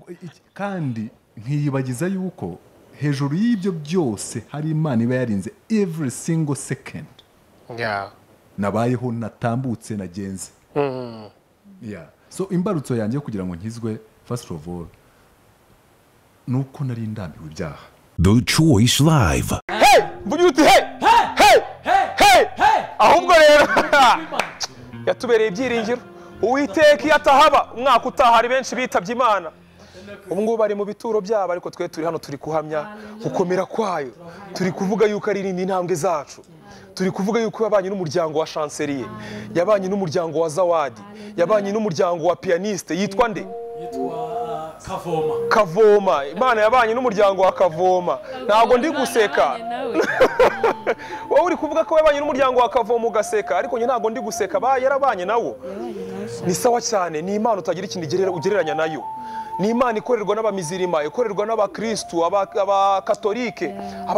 iki- kandi nkiyibagiza yuko hejuru y'ibyo byose hari imana iba yarinze every single second Yeah. nabayeho natambutse nagenze Mm. Yeah. so imbarutso yanjye yo kugira ngo nkizwe first of all ni uko nari ndambiwe ibyaha The Choice Live. Hey! Mvugira uti hey! Hey! Hey! Ahubwo rero yatubereye ibyiringiro. Uwiteka iyo atahaba umwaka utaha hari benshi bitabye Imana. Ubu ngubu bari mu bituro byabo ariko twe turi hano turi kuhamya gukomera kwayo. Turi kuvuga yuko aririnda intambwe zacu. Turi kuvuga yuko yabanye n'umuryango wa Chancelier, yabanye n'umuryango wa Zawadi, yabanye n'umuryango wa Pianiste yitwa nde? yitwa kavoma Kavoma. Imana yabanye n'umuryango wa Kavoma. Ntabwo ndi guseka. wowe uri kuvuga ko yabanye n'umuryango wa kavomo ugaseka ariko njye ntabwo ndi guseka ba yarabanye nawo ni sawa cyane ni imana utagira ikintu igerera- ugereranya nayo ni imana ikorerwa n'abamizirima ikorerwa n'abakirisitu aba- abakatolike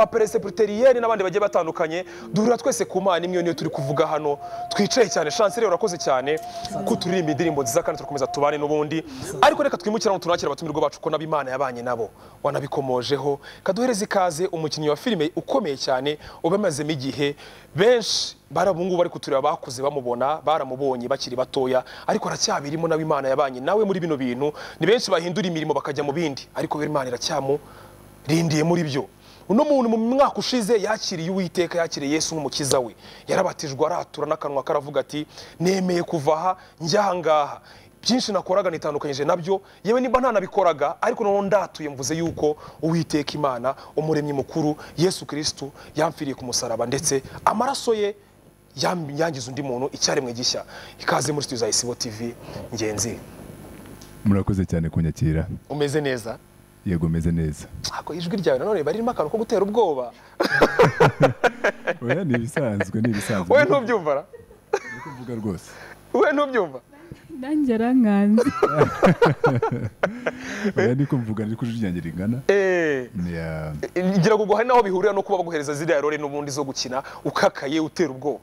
abaperesepiteriyeri n'abandi bagiye batandukanye duhurira twese ku mana imwe niyo turi kuvuga hano twicaye cyane chancelier urakoze cyane ko turirimba indirimbo nziza kandi turakomeza tubane n'ubundi ariko reka twimukire hano tunakire abatumirwa bacu ko nabo imana yabanye nabo wanabikomojeho kaduhereze ikaze umukinnyi wa filime ukomeye cyane ubamazemo igihe benshi bari ubu ngubu bari kutureba bakuze bamubona baramubonye bakiri batoya ariko aracyabirimo nawe imana yabanye nawe muri bino bintu ni benshi bahindura imirimo bakajya mu bindi ariko buri imana irakyamurindiye muri byo uno muntu mu mwaka ushize yakiriye uwiteka yakiriye yesu nk'umukiza we yarabatijwe aratura n'akanwa karavuga ati nemeye kuva aha njya ahangaha byinshi nakoraga nitandukanyije nabyo yewe niba ntanabikoraga ariko noneho ndatuye mvuze yuko uwiteka imana umuremyi mukuru yesu kirisitu yamfiriye ku musaraba ndetse amaraso ye yam- yangiza undi muntu icyaremwe gishya ikaze muri studio za isibo tv ngenzi murakoze cyane kunyakira umeze neza yego meze neza ako ijwi ryawe nanone riba ririmo akantu ko gutera ubwoba oya ni ibisanzwe ni ibisanzwe wowe ntubyumva ra? kuvuga rwose wowe ntubyumva ndangera nkanze oya niko mvuga ariko ijwi ryanjye rigana eee Yeah. ngira ngo ubwo hari n'aho bihurira no kuba baguhereza ziriya role n'ubundi zo gukina ukakaye utera ubwoba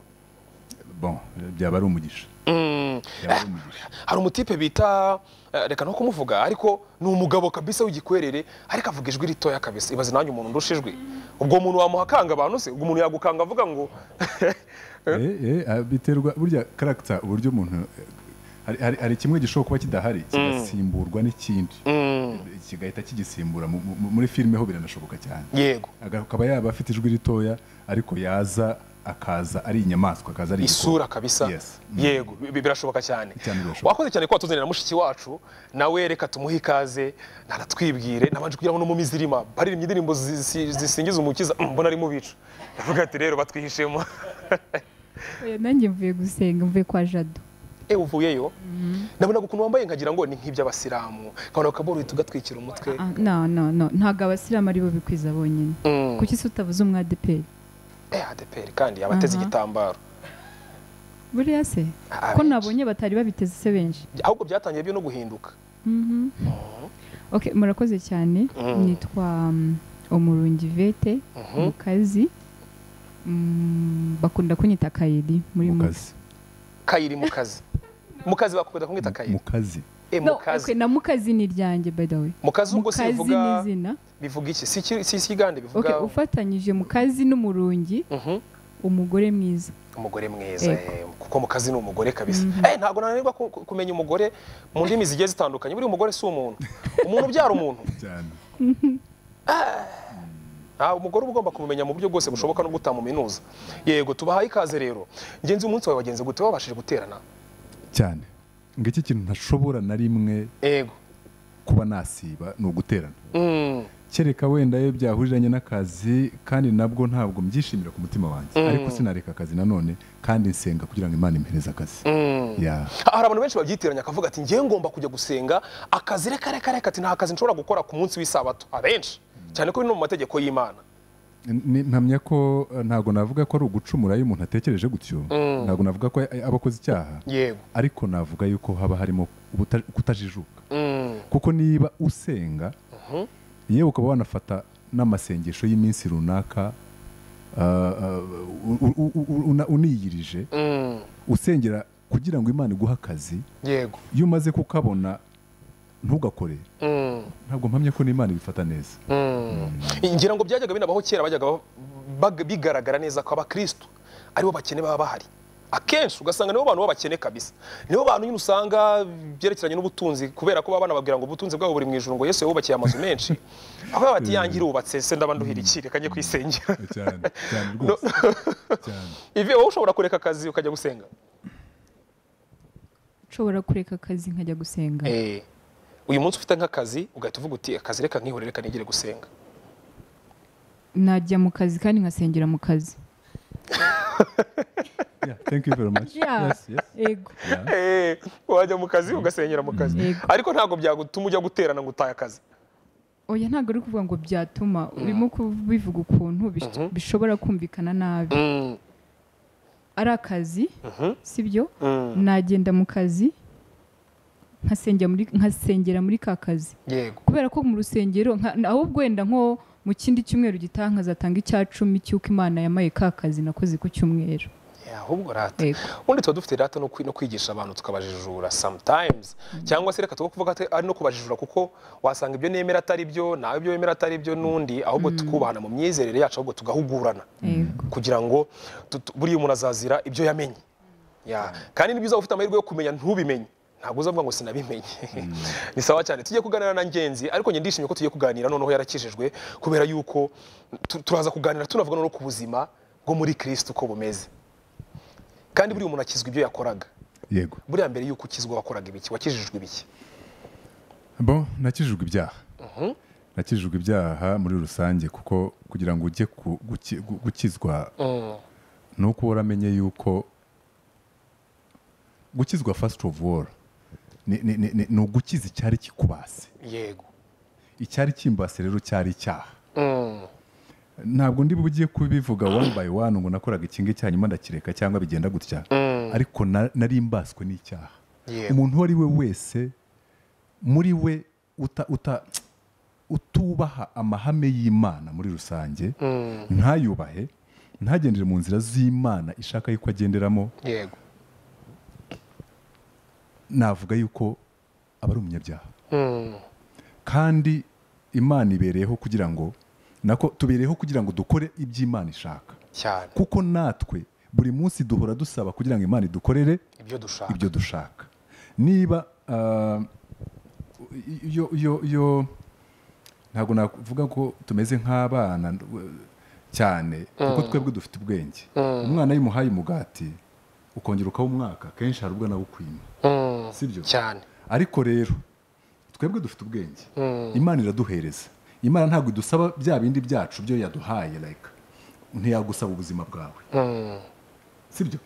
bon byaba ari umugisha Mm. byaba ari umugisha hari umutipe bita eh, reka no kumuvuga ariko ni umugabo kabisa w'igikwerere ariko avuga ijwi ritoya kabisa ibaze nanjye umuntu ndusha ijwi ubwo muntu wamuhakanga abantu se ubwo umuntu yagukanga avuga ngo Eh, eh, ah, biterwa burya karagita uburyo umuntu eh, hari- hari- hari kimwe gishobora kuba kidahari kigasimburwa n'ikindi kigahita kigisimbura Mu- mu- muri filime ho biranashoboka cyane yego akaba yaba afite ijwi ritoya ariko yaza akaza ari inyamaswa akaza ari igikoko. isura kabisa Yes. yego bi- bi- birashoboka cyane Cyane birashoboka. wakoze cyane ko watuzanira na mushiki wacu nawe reka tumuhe ikaze ntanatwibwire nabanje kugira ngo n'umumizirima baririmba indirimbo zi- zi- zisingiza umukiza Mm, mbona ari mu bicu ndavuga ati rero batwihishemo Oya, nanjye mvuye gusenga mvuye kwa jado e uvuyeyo nabonaga ukuntu wambaye nkagira ngo ni nk'iby'abasilamu nkabona akaboruye tugatwikira umutwe Ah, no no no ntabwo abasilamu ari bo bikwiza bonyine Mm. kuki se utavuze umwadeperi eh adeperi kandi abateze Aha. igitambaro buriya se Ah, ko benshi. nabonye batari babiteze se benshi ahubwo byatangiye byo no guhinduka okay murakoze cyane Mm. nitwa um, umurungi vete Mhm. mu kazi Mm, bakunda kunyita kayidi muri mu mukazi kazi kayiri mu kazi mu kazi bakunda kumwita mu kayiri kazi e mu no, okay, kazi na mukazi ni iryanjye by the way mu kazi ubwo se mukazi ni bivuga izina bivuga iki si iki- si ikigande okay, bivuga ufatanyije mukazi n'umurungi Mhm. umugore mwiza umugore mwiza Yego. eh, kuko mu kazi ni umugore kabisa eh ntabwo nananirwa ku- ku- kumenya umugore mu ndimi zigiye zitandukanye buri umugore si umuntu umuntu ubyara umuntu cyane Ah, umugore uba ugomba kumumenya mu buryo bwose bushoboka no gutamuminuza yego tubahaye ikaze rero ngenzi umunsi wawe wagenze gute wabashije guterana cyane ngo iki kintu ntashobora na rimwe yego kuba nasiba ni uguterana Mm. kereka wenda iyo byahuriranye n'akazi kandi nabwo ntabwo mbyishimira ku mutima wanjye ariko sinareka akazi nanone kandi nsenga kugira ngo imana impereze akazi Ya. hari abantu benshi babyitiranya akavuga ati ngewe ngomba kujya gusenga akazi reka reka reka ati nta kazi nshobora gukora ku munsi w'isabato abenshi cyane ko biri no mu mategeko y'imana Ni- mpamya ko eh, ntabwo navuga ko ari ugucumura iyo umuntu atekereje gutyo ntabwo navuga ko a- aba akoze icyaha yego ariko navuga yuko haba harimo ubuta- kutajijuka Mm. kuko niba usenga yewe ukaba wanafata n'amasengesho y'iminsi runaka ah, ah, u- u- u- u- una- uniyirije Mm. usengera kugira ngo imana iguhe akazi yego iyo umaze kukabona ntugakore ntabwo mpamye ko n'imana ibifata neza ngira ngo byajyaga binabaho kera bajyaga bag- bigaragara neza ko abakristo aribo bakene baba bahari akenshi ugasanga nibo bantu b'abakene kabisa nibo bantu nyine usanga byerekeranye n'ubutunzi kubera ko baba banababwira ngo ubutunzi bwabo buri mu ijuru ngo yesu yabubakiye amazu menshi aho baba bati yanjye irubatse se ndabanduhira iki reka njye kwisengera cyane cyane rwose cyane ivi wowe ushobora kureka akazi ukajya gusenga nshobora kureka akazi nkajya gusenga Eh, uyu munsi ufite nk'akazi ugahita uvuga uti akazi reka nkihore reka nigire gusenga najya mu kazi kandi nkasengera mu kazi yeah thank you very much Yeah. yes yes yego yeah Eh, wajya mu kazi ugasengera mu kazi Yego. ariko ntabwo byagutuma ujya guterana ngo utaye akazi oya ntabwo uri kuvuga ngo byatuma urimo kubivuga ukuntu bish- bishobora kumvikana nabi Mm, ari akazi mhm, sibyo mm, nagenda mu kazi nkasengera muri nkasengera muri ka kazi yego kubera ko mu rusengero nka- na- ahubwo wenda nko mu kindi cyumweru gitaha nkazatanga icya cumi cy'uko imana yamaye ka kazi nakoze ku cyumweru Yeah, ahubwo rata Yego. ubundi tuba dufite rata no kwi- no kwigisha abantu tukabajijura sometimes cyangwa se reka tuba kuvuga ati, ari no kubajijura kuko wasanga ibyo nemera atari byo nawe ibyo wemera atari byo n'undi ahubwo tukubahana mu myizerere yacu ahubwo tugahugurana yego kugira ngo tu- tu- buriya umuntu azazira ibyo yamenye Ya, kandi ni byiza ufite amahirwe yo kumenya ntubimenye ntabwo uzavuga ngo sinabimenye ni sawa cyane tujye kuganira na ngenzi ariko njye ndishimye ko tugiye kuganira noneho yarakijijwe kubera yuko tu- turaza kuganira tunavuga noneho ku buzima bwo muri kirisiti uko bumeze kandi buriya umuntu akizwa ibyo yakoraga yego buriya mbere yuko ukizwa wakoraga ibiki wakijijwe ibiki bo nakijijwe ibyaha nakijijwe ibyaha muri rusange kuko kugira ngo ujye ku- guki- gu- gukizwa ni uko uba uramenye yuko gukizwa fasiti ofu woro ni ugukiza icyari kikubase yego icyari kimbase rero cyari icyaha Mm, ntabwo ndi bugiye kubivuga one by one ngo nakoraga iki ngiki hanyuma ndakireka cyangwa bigenda gutya ariko na- nari mbaswe n'icyaha Yego. umuntu uwo ari we wese muri we uta- uta- utubaha amahame y'imana muri rusange ntayubahe ntagendere mu nzira z'imana ishaka yuko agenderamo yego navuga yuko aba ari umunyabyaha Mm, kandi imana ibereyeho kugira ngo nako tubereyeho kugira ngo dukore iby'imana ishaka cyane kuko natwe buri munsi duhora dusaba kugira ngo imana idukorere ibyo dushaka ibyo dushaka niba ah, iyo iyo iyo ntabwo navuga ko tumeze nk'abana eh, cyane kuko twebwe dufite ubwenge umwana iyo umuhaye umugati ukongera ukawa umwaka kenshi hari ubwo nawukwima Mm, sibyo cyane ariko rero twebwe dufite ubwenge imana iraduhereza imana ntabwo idusaba bya bindi byacu byo yaduhaye like ntiyagusaba ubuzima bwawe sibyo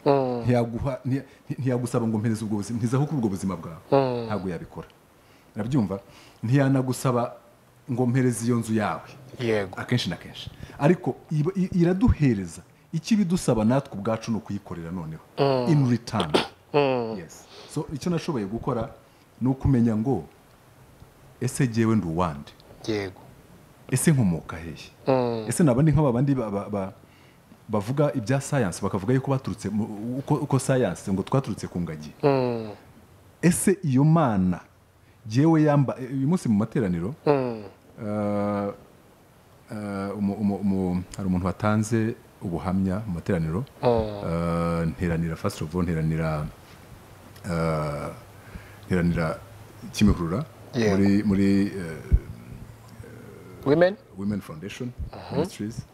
Ntiyaguha- ntiya- ntiyagusaba ngo mpereze ubwo buzima ntizaho kuri ubwo buzima bwawe ntabwo yabikora urabyumva ntiyanagusaba ngo mpereze iyo nzu yawe yego akenshi na kenshi ariko iba- i- iraduhereza icyo ibidusaba natwe ubwacu ni ukuyikorera noneho in return yes so icyo nashoboye gukora ni ukumenya ngo ese jyewe ndi uwande yego ese nkomoka hehe ese naba ndi nk'aba bandi ba- ba- ba- bavuga ibya science bakavuga yuko baturutse mu- uko, uko science ngo twaturutse ku ngagi ese iyo mana jyewe yamba uyu munsi mu materaniro eh, eh, umu- umu- umu- hari umuntu watanze ubuhamya mu materaniro eh, nteranira first of all nteranira eh, nteranira kimihurura Yego. muri muri eh, women women foundation ministries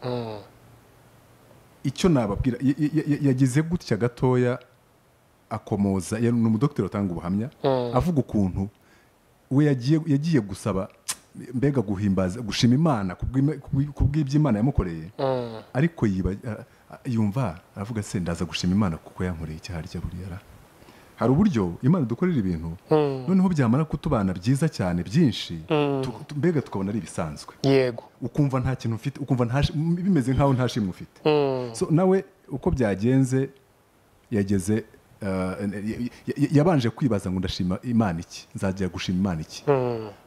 icyo nababwira y- y- y- y- yagize gutya gatoya akomoza ya- ni umudokiteri utanga ubuhamya avuga ukuntu we yagiye yagiye gusaba mbega guhimbaza gushima imana ku bw'ima- ku bw'i- ku bw'iby'imana yamukoreye ariko yiba- a- a- yumva aravuga se ndaza gushima imana kuko yankoreye icyaha harya buriya ra." hari uburyo imana dukorera ibintu noneho byamara kutubana byiza cyane byinshi tu- tu- mbega tukabona ari ibisanzwe yego ukumva nta kintu ufite ukumva nta shi- m- bimeze nkaho nta shimwe ufite so nawe uko byagenze yageze uh, y- y- y- yabanje kwibaza ngo ndashima imana iki nzajya gushima imana iki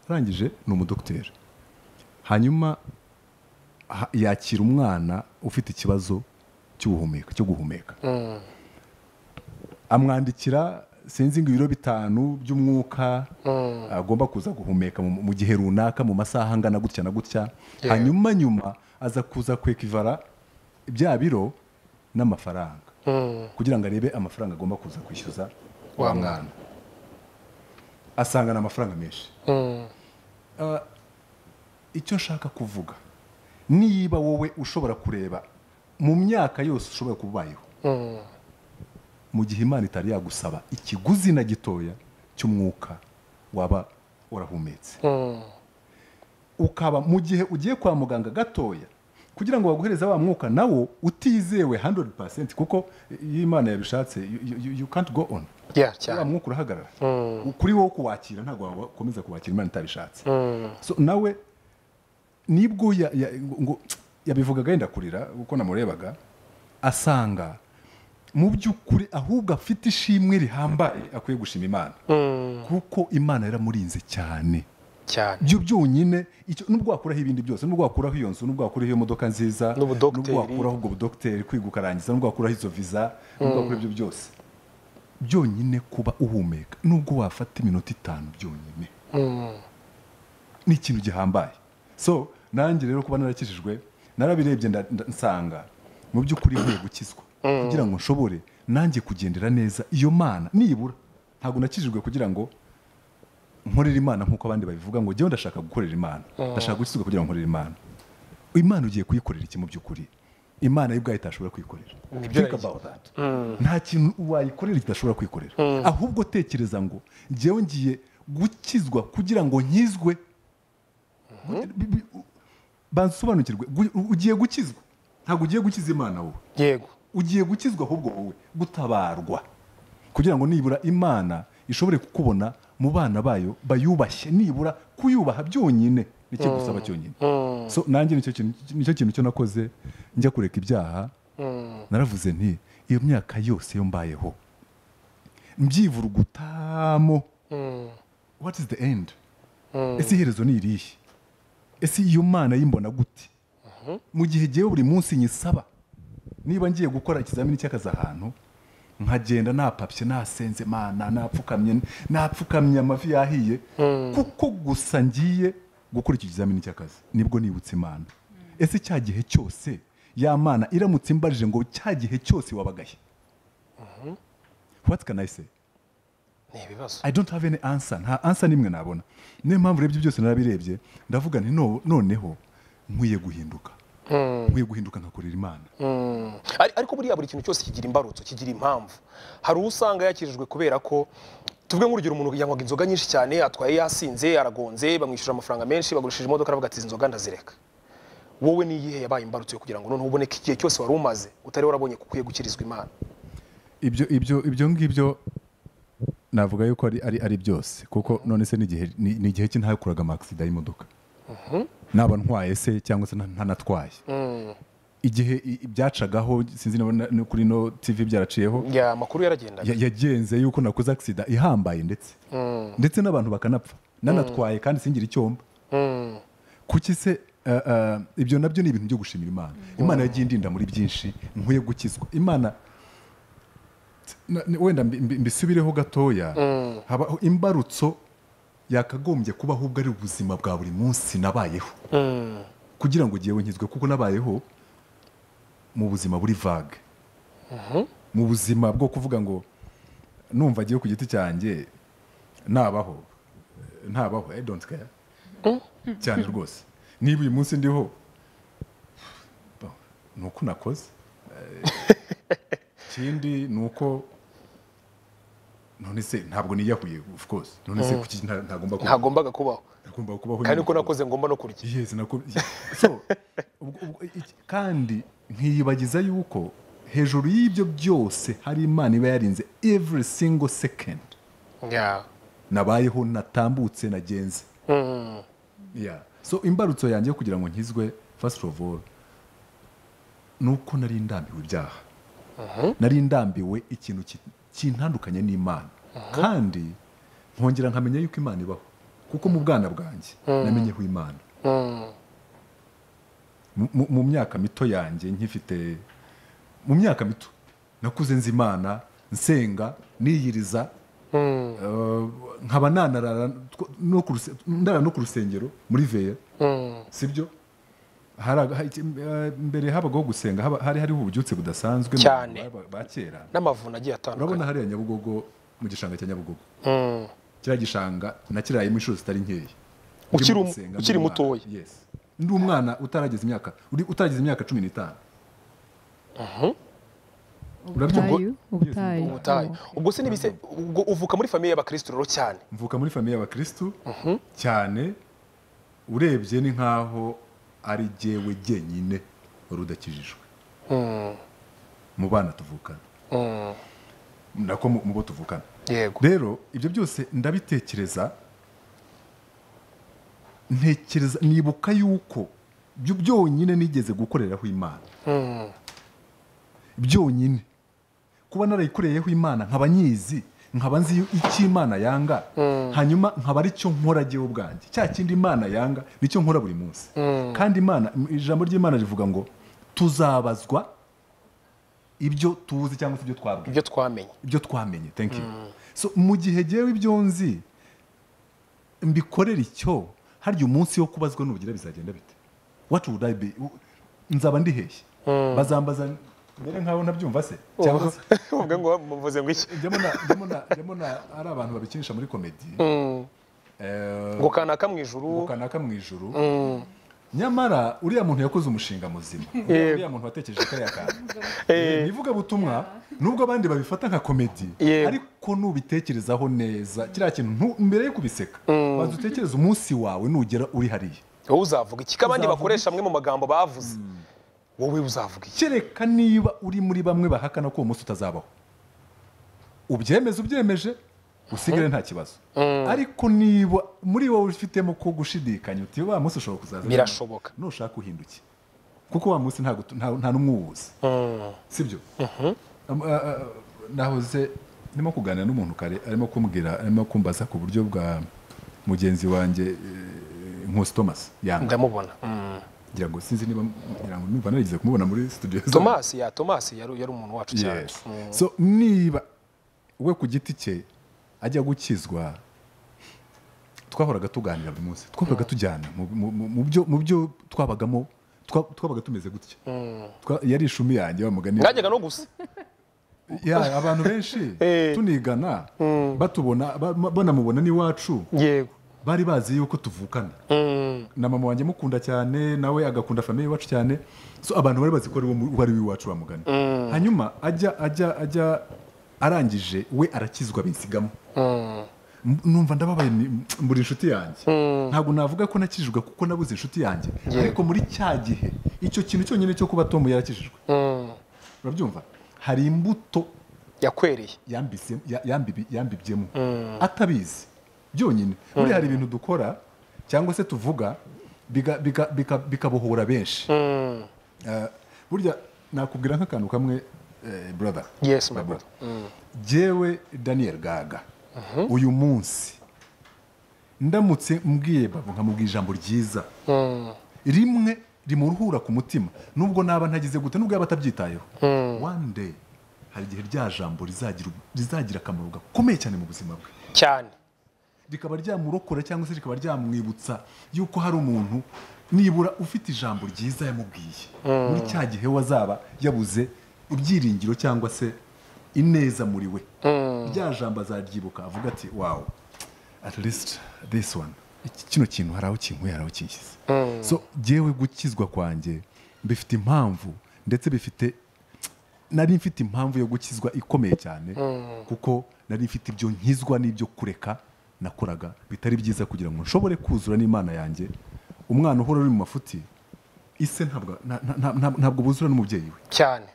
arangije ni umudokiteri hanyuma ha- yakira umwana ufite ikibazo cy'ubuhumeka cyo guhumeka amwandikira sinzi ngo ibiro bitanu by'umwuka agomba kuza guhumeka mu mu gihe runaka mu masaha angana gutya na gutya hanyuma nyuma aza kuza kwekivara bya biro n'amafaranga kugira ngo arebe amafaranga agomba kuza kwishyuza wa mwana asangana amafaranga menshi Ah, icyo nshaka kuvuga niba wowe ushobora kureba mu myaka yose ushobora kuba ubayeho mu gihe imana itari yagusaba ikiguzi na gitoya cy'umwuka waba warahumetse ukaba mu gihe ugiye kwa muganga gatoya kugira ngo baguhereze wa mwuka nawo utizewe 100% kuko iyo imana yabishatse you, you- you, you can't go on Yeah, wa cyane mwuka urahagarara kuri wowe kuwakira ntabwo wakomeza kuwakira imana itabishatse so nawe nibwo ya- ya- ngo- yabivugaga yenda kurira kuko namurebaga asanga mu by'ukuri ahubwo afite ishimwe rihambaye akwiye gushima imana kuko imana yaramurinze cyane cyane byo byonyine icyo- nubwo wakuraho ibindi byose nubwo wakuraho iyo nzu nubwo wakuraho iyo modoka nziza N'ubudogiteri. nubwo wakuraho ubwo budogiteri kwiga ukarangiza nubwo wakuraho izo viza nubwo wakuraho ibyo byose byonyine kuba uhumeka nubwo wafata iminota itanu byonyine ni ikintu gihambaye so nanjye rero kuba narakijijwe narabirebye nda- nda- nsanga mu by'ukuri nkwiye gukizwa kugira ngo nshobore nanjye kugendera neza iyo mana nibura ntabwo nakijijwe kugira ngo nkorera imana nk'uko abandi babivuga ngo njyewe ndashaka gukorera imana ndashaka gukizwa kugira ngo nkorere imana imana ugiye kuyikorera iki mu by'ukuri imana yo ubwayo itashobora kwikorera Nibyo Think about that. nta kintu wayikorera kidashobora kwikorera ahubwo tekereza ngo njyewe ngiye gukizwa kugira ngo nkizwe Bi- bi- bansobanukirwe Gu- ugiye gukizwa ntabwo ugiye gukiza imana wowe yego ugiye gukizwa ahubwo wowe gutabarwa kugira ngo nibura imana ishobore kukubona mu bana bayo bayubashye nibura kuyubaha byonyine nicyo gusaba cyonyine so nanjye nicyo kintu nicyo kintu cyo nakoze njya kureka ibyaha naravuze nti iyo myaka yose yo mbayeho mbyivurugutamo what is the end ese iherezo ni irihe ese iyo mana yimbona gute mu gihe ngewe buri munsi nyisaba niba ngiye gukora ikizamini cy'akazi ahantu nkagenda napapye nasenze mana napfukamye napfukamye amavi yahiye kuko gusa ngiye gukora icyo kizamini cy'akazi nibwo nibutse imana ese cya gihe cyose ya mana iramutse imbarije ngo cya gihe cyose wabagahe what can I say ni ibibazo I don't have any answer nta answer n'imwe nabona niyo mpamvu rero ibyo byose narabirebye ndavuga nti no- noneho nkwiye guhinduka nkwiye guhinduka nkakorera imana Ari- ariko buriya buri kintu cyose kigira imbarutso kigira impamvu hari uwo usanga yakirijwe kubera ko tuvuge nk'urugero umuntu yanywaga inzoga nyinshi cyane atwaye yasinze aragonze bamwishyura amafaranga menshi bagurishije imodoka aravuga ati izi nzoga ndazireka wowe ni iyihe yabaye imbarutso yo kugira ngo noneho uboneke igihe cyose wari umaze utari warabonye ko ukwiye gukirizwa imana ibyo ibyo ibyo ngibyo navuga yuko ari ari ari byose kuko none se ni igihe ni ni igihe cy'intakuraga amakisida y'imodoka naba ntwaye se cyangwa se nta- ntanatwaye igihe i- ibyacagaho sinzi niba na- no kuri no tv byaraciyeho ya makuru yaragendaga Ya- yagenze yuko nakoze agisida ihambaye ndetse ndetse n'abantu bakanapfa nanatwaye kandi singire icyomba kuki se eh, eh, ibyo nabyo ni ibintu byo gushimira imana imana yagiye indinda muri byinshi nkwiye gukizwa imana na- ni- wenda mbi- mbi- mbisubireho gatoya habaho imbarutso yakagombye kuba ahubwo ari ubuzima bwa buri munsi nabayeho kugira ngo igihe nkizwe kuko nabayeho mu buzima buri vague mu buzima bwo kuvuga ngo numva agiye ku giti cyanjye nabaho ntabaho i don't care cyane rwose niba uyu munsi ndiho bo, ni uko nakoze Eh, ikindi ni uko none se ntabwo niyahuye of course none se kuki nta- ntagomba kubaho ntagombaga kubaho ntagomba kubaho kandi uko nyine. nakoze ngomba no kurya Yes, nako- so ubwo- ubwo- iki- kandi nkiyibagiza yuko hejuru y'ibyo byose hari imana iba yarinze every single second Ya. nabayeho natambutse nagenze Yeah. so imbarutso yanjye yo kugira ngo nkizwe first of all ni uko nari ndambiwe ibyaha nari ndambiwe ikintu ki- kintandukanye n'imana kandi nkongera nkamenya yuko imana ibaho kuko mu bwana bwanjye namenyeho imana Mu- mu- mu myaka mito yanjye nkifite mu myaka mito nakuze nzi imana nsenga niyiriza Eh, nkaba nanarara tw- no ku ruse- ndara no ku rusengero muri veya sibyo Hari- ha- iki- eh, mbere habagaho gusenga haba- hari hariho ububyutse budasanzwe mu Cyane. bantu ba- ba kera n'amavuna agiye atandukanye urabona hariya nyabugogo mu gishanga cya nyabugogo Mm. kiriya gishanga nakirayemo inshuro zitari nkeya Ukiri Ndimo um- gusenga ukiri ndi umwana. mutoya. Yes. ndi umwana utarageza imyaka uri- utarageza imyaka cumi n'itanu urabyumva ubutayu ubutayu ubutayu Oh. ubwo se n'ibise ubwo uvuka muri famiye y'abakristo rero cyane mvuka muri famiye y'abakirisitu cyane urebye ni nkaho ari jyewe jyenyine wari udakijijwe mu bana tuvukana nako mu mu bo tuvukana yego rero ibyo byose ndabitekereza ntekereza nibuka yuko byo byonyine nigeze gukoreraho imana byonyine kuba narayikoreyeho imana nkaba nyizi nkaba nzi icyo imana yanga hanyuma nkaba ari cyo nkora jyewe ubwanjye cya kindi imana yanga nicyo nkora buri munsi kandi imana ijambo ry'imana rivuga ngo tuzabazwa ibyo tuzi cyangwa se ibyo twabwiwe ibyo twamenye ibyo twamenye thank you so mu gihe jyewe ibyo nzi mbikorera icyo harya umunsi wo kubazwa nubugira bizagenda bite what would I be U- nzaba ndi hehe bazambaza mbere nkaho ntabyumva se cyangwa se uvuge ngo muvuze ngo iki njyamo na- njyamo na- njyamo na ari abantu babikinisha muri komedi Eh, ngo kanaka mu ijuru kanaka mu ijuru nyamara uriya muntu yakoze umushinga muzima uriya muntu watekereje kariya kantu ni ivugabutumwa nubwo abandi babifata nka komedi Yego. ariko nubitekerezaho neza kiriya kintu ntu- mbere yo kubiseka banza utekereze umunsi wawe nugera uri hariya wowe uzavuga iki ko abandi Uzavuga bakoresha amwe mu magambo bavuze wowe uzavuga iki kereka niba uri muri bamwe bahakana ko uwo munsi utazabaho ubyemeze ubyemeje usigare nta kibazo ariko niba muri wowe ufitemo ko gushidikanya uti wa munsi ushobora kuzaza Birashoboka. nushaka uhinduke kuko wa munsi ntago- nta- nta n'umwuwuzi sibyo Am- a- a- a- nahoze ndimo kuganira n'umuntu kare arimo kumbwira arimo kumbaza ku buryo bwa mugenzi wanjye eh, Nkusi Thomas yanga ndamubona ngira ngo sinzi niba ngira ngo numva narigeze kumubona muri studio zacu. tomasi ya tomasi yari yari umuntu wacu cyane Yes. so niba we ku giti cye ajya gukizwa twahoraga tuganira buri munsi twahoraga tujyana mu- mu- mu- mu byo- mu byo twabagamo twa- twabaga tumeze gutya Twa- yari ishumi yanjye wa mugani mwajyaga no gusa Ya, abantu benshi Eh. tunigana batubona ba- banamubona n'iwacu yego bari bazi yuko tuvukana na mama wanjye mukunda cyane nawe agakunda famiye iwacu cyane so abantu bari bazi ko ari wo- wari w'iwacu wa mugani hanyuma ajya ajya ajya arangije we arakizwa binsigamo M- numva ndababaye ni- mbura inshuti yanjye ntabwo navuga ko nakijijwe kuko nabuze inshuti yanjye ariko muri cya gihe icyo kintu cyonyine cyo kuba tom yarakijijwe urabyumva hari imbuto yakwereye yambise- ya- yambibi- yambibyemo atabizi byonyine buriya hari ibintu dukora cyangwa se tuvuga biga- biga- bika- bikabohora benshi Eh, burya nakubwira nk'akantu kamwe eh, brother Yes, my Babo. brother. jewe daniel gaga uyu munsi ndamutse mbwiye babo nkamubwira ijambo ryiza rimwe rimuruhura ku mutima nubwo naba ntagize gute nubwo yaba atabyitayeho one day hari igihe rya jambo rizagira rizagira akamaro gakomeye cyane mu buzima bwe cyane rikaba ryamurokora cyangwa se rikaba ryamwibutsa yuko hari umuntu nibura ufite ijambo ryiza yamubwiye muri cya gihe we azaba yabuze ibyiringiro cyangwa se ineza muri we rya jambo azaryibuka avuga ati wawu at least this one Iki- kino kintu hari aho kinkuye hari aho kinshyize so jyewe gukizwa kwanjye bifite impamvu ndetse bifite nari mfite impamvu yo gukizwa ikomeye cyane kuko nari mfite ibyo nkizwa n'ibyo kureka nakoraga bitari byiza kugira ngo nshobore kuzura n'imana yanjye umwana uhora uri mu mafuti ise ntabwo nta- nta- nta- nta- ntabwo buzura n'umubyeyi we cyane